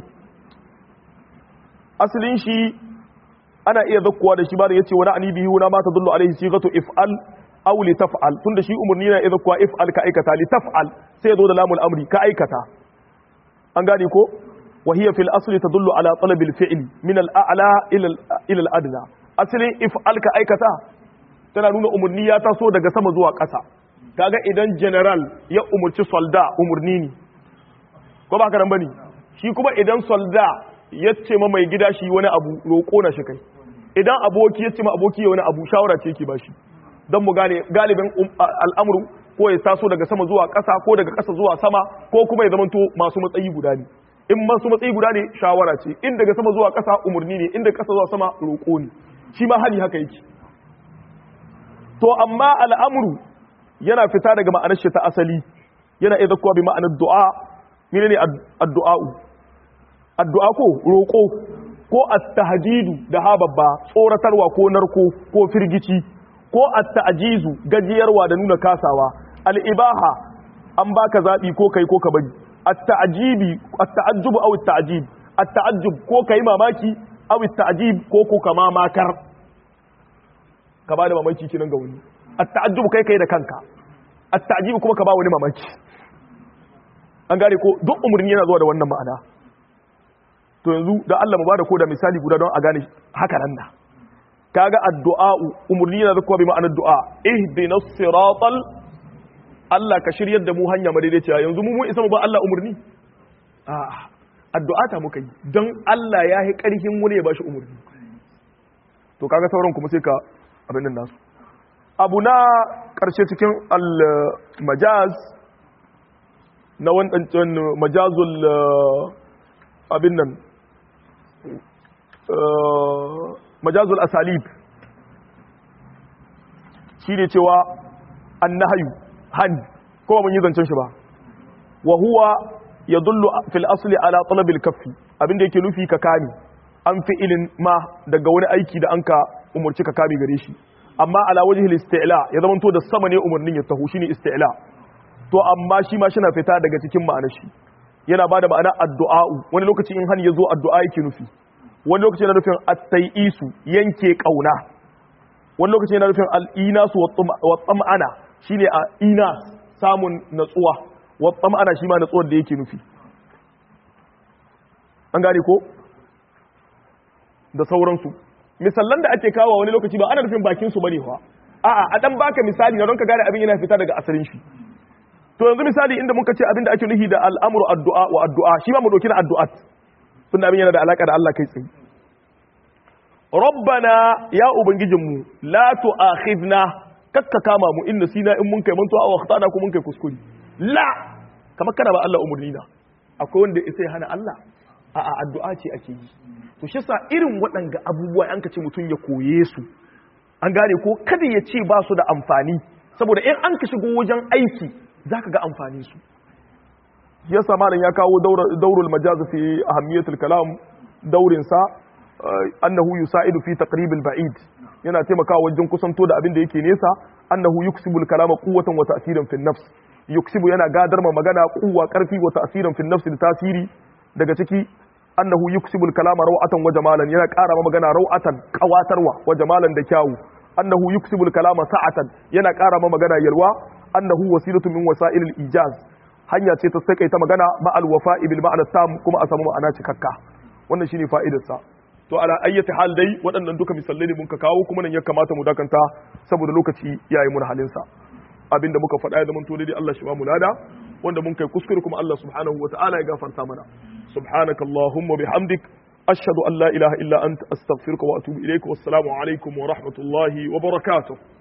asalin shi ana iya zakkuwa da shi ba da ya ce wani anibihi wuna ma ta dullu alaihi shi gato if'al aw li taf'al tunda shi umarni na iya zakkuwa if'al ka aikata li taf'al sai ya zo da lamul amri ka aikata an gane ko wa hiya fil asli tadullu ala talabil fi'l min al a'la ila al adna asalin if'al ka aikata tana nuna umarni ya taso daga sama zuwa ƙasa kaga idan general ya umurci solda umurni ne ko ba karan bane shi kuma idan solda ya ce ma mai gida shi wani abu roƙo na shi kai idan aboki ya ce ma aboki ya wani abu shawara ce yake bashi don mu gane galibin al'amuru ko ya taso daga sama zuwa ƙasa ko daga ƙasa zuwa sama ko kuma ya zamanto masu matsayi guda ne in masu matsayi guda ne shawara ce in daga sama zuwa ƙasa umurni ne in daga ƙasa zuwa sama roƙo ne shi ma hali haka yake to amma al'amuru yana fita daga ma'anar shi ta asali yana iya zakkuwa bi ma'anar du'a mene ne addu'a'u addu'a ko roƙo ko at-tahdidu da hababba tsoratarwa ko narko ko firgici ko at-ta'jizu gajiyarwa da nuna kasawa al-ibaha an baka zabi ko kai ko ka bari at-ta'jibi at-ta'ajjub aw at-ta'jib at-ta'ajjub ko kai mamaki aw ta'jib ko ko kama makar ka ba da mamaki kinan ga wani at-ta'ajjub kai kai da kanka at-ta'jib kuma ka ba wani mamaki an gane ko duk umurni yana zuwa da wannan ma'ana to yanzu da Allah mu bada ko da misali guda don a gane haka nan na kaga addu'a umurni yana zuwa bi ma'anar du'a ihdinas siratal Allah ka shiryar da mu hanya madaidaiciya yanzu mu mun isa mu ba Allah umurni a'a addu'a ta muka yi don Allah ya yi ƙarfin wani ya bashi umurni to kaga sauran kuma sai ka abin nan nasu abu na ƙarshe cikin al-majaz na wancan majazul abin nan majazul asalib shi ne cewa an nahayu hani kowa mun yi zancen shi ba wa huwa ya dullu fil asli ala talabil kaffi abinda yake nufi ka kame an fi ilin ma daga wani aiki da an ka umarci ka kame gare shi amma ala wajhil isti'la ya zama to da sama ne umarnin ya taho shine isti'la to amma shi ma shina fita daga cikin ma'anar shi yana bada ma'ana addu'a wani lokaci in hani yazo addu'a yake nufi wani lokaci yana nufin at-tai'isu yanke kauna wani lokaci yana nufin al-inasu wa tsam'ana shine a inas samun natsuwa wa tsam'ana shi ma natsuwar da yake nufi an gane ko da sauransu misallan da ake kawo wani lokaci ba ana nufin bakin su bane fa a'a a dan baka misali na don ka gane abin yana fita daga asalin shi to yanzu misali inda muka ce abin da ake nufi da al'amru addu'a wa addu'a shi ma mu dauki na addu'at tunda abin yana da alaka da Allah kai tsaye rabbana ya ubangijinmu la tu'akhidna kakka kama mu inna sina in mun kai mantuwa aw akhtana ko mun kai kuskure la kamar kana ba Allah umurni na akwai wanda sai hana Allah a'a addu'a ce ake yi to shi sa irin waɗanga abubuwa an ka ce mutum ya koye su an gane ko kada ya ce ba su da amfani saboda in an ka shigo wajen aiki za ka ga amfani su ya malam ya kawo daurul majaz fi ahammiyatul kalam daurin sa annahu yusa'idu fi taqribil ba'id yana taimakawa wajen kusanto da abin da yake nesa annahu yuksibul kalama quwwatan wa ta'siran fi nafs yuksibu yana gadar ma magana kuwa karfi wa ta'siran fi nafs da tasiri daga ciki annahu yuksibul kalama rawatan wa jamalan yana ƙara ma magana rawatan qawatarwa wa jamalan da kyawu annahu yuksibul kalama sa'atan yana ƙara ma magana yalwa annahu wasilatu min wasailil ijaz hanya ce ta sakaita magana ma al wafa'i bil ma'ana tam kuma a samu ma'ana cikakka wannan shine fa'idar sa to ala ayyati hal dai waɗannan duka misalai ne mun ka kawo kuma nan ya kamata mu dakanta saboda lokaci yayi mun halin sa abinda muka faɗa ya zaman to dai Allah shi ba mu lada wanda mun kai kuskure kuma Allah subhanahu wa ta'ala ya gafarta mana subhanaka allahumma bihamdik ashhadu an la ilaha illa anta astaghfiruka wa atubu ilaik wassalamu alaikum wa rahmatullahi wa barakatuh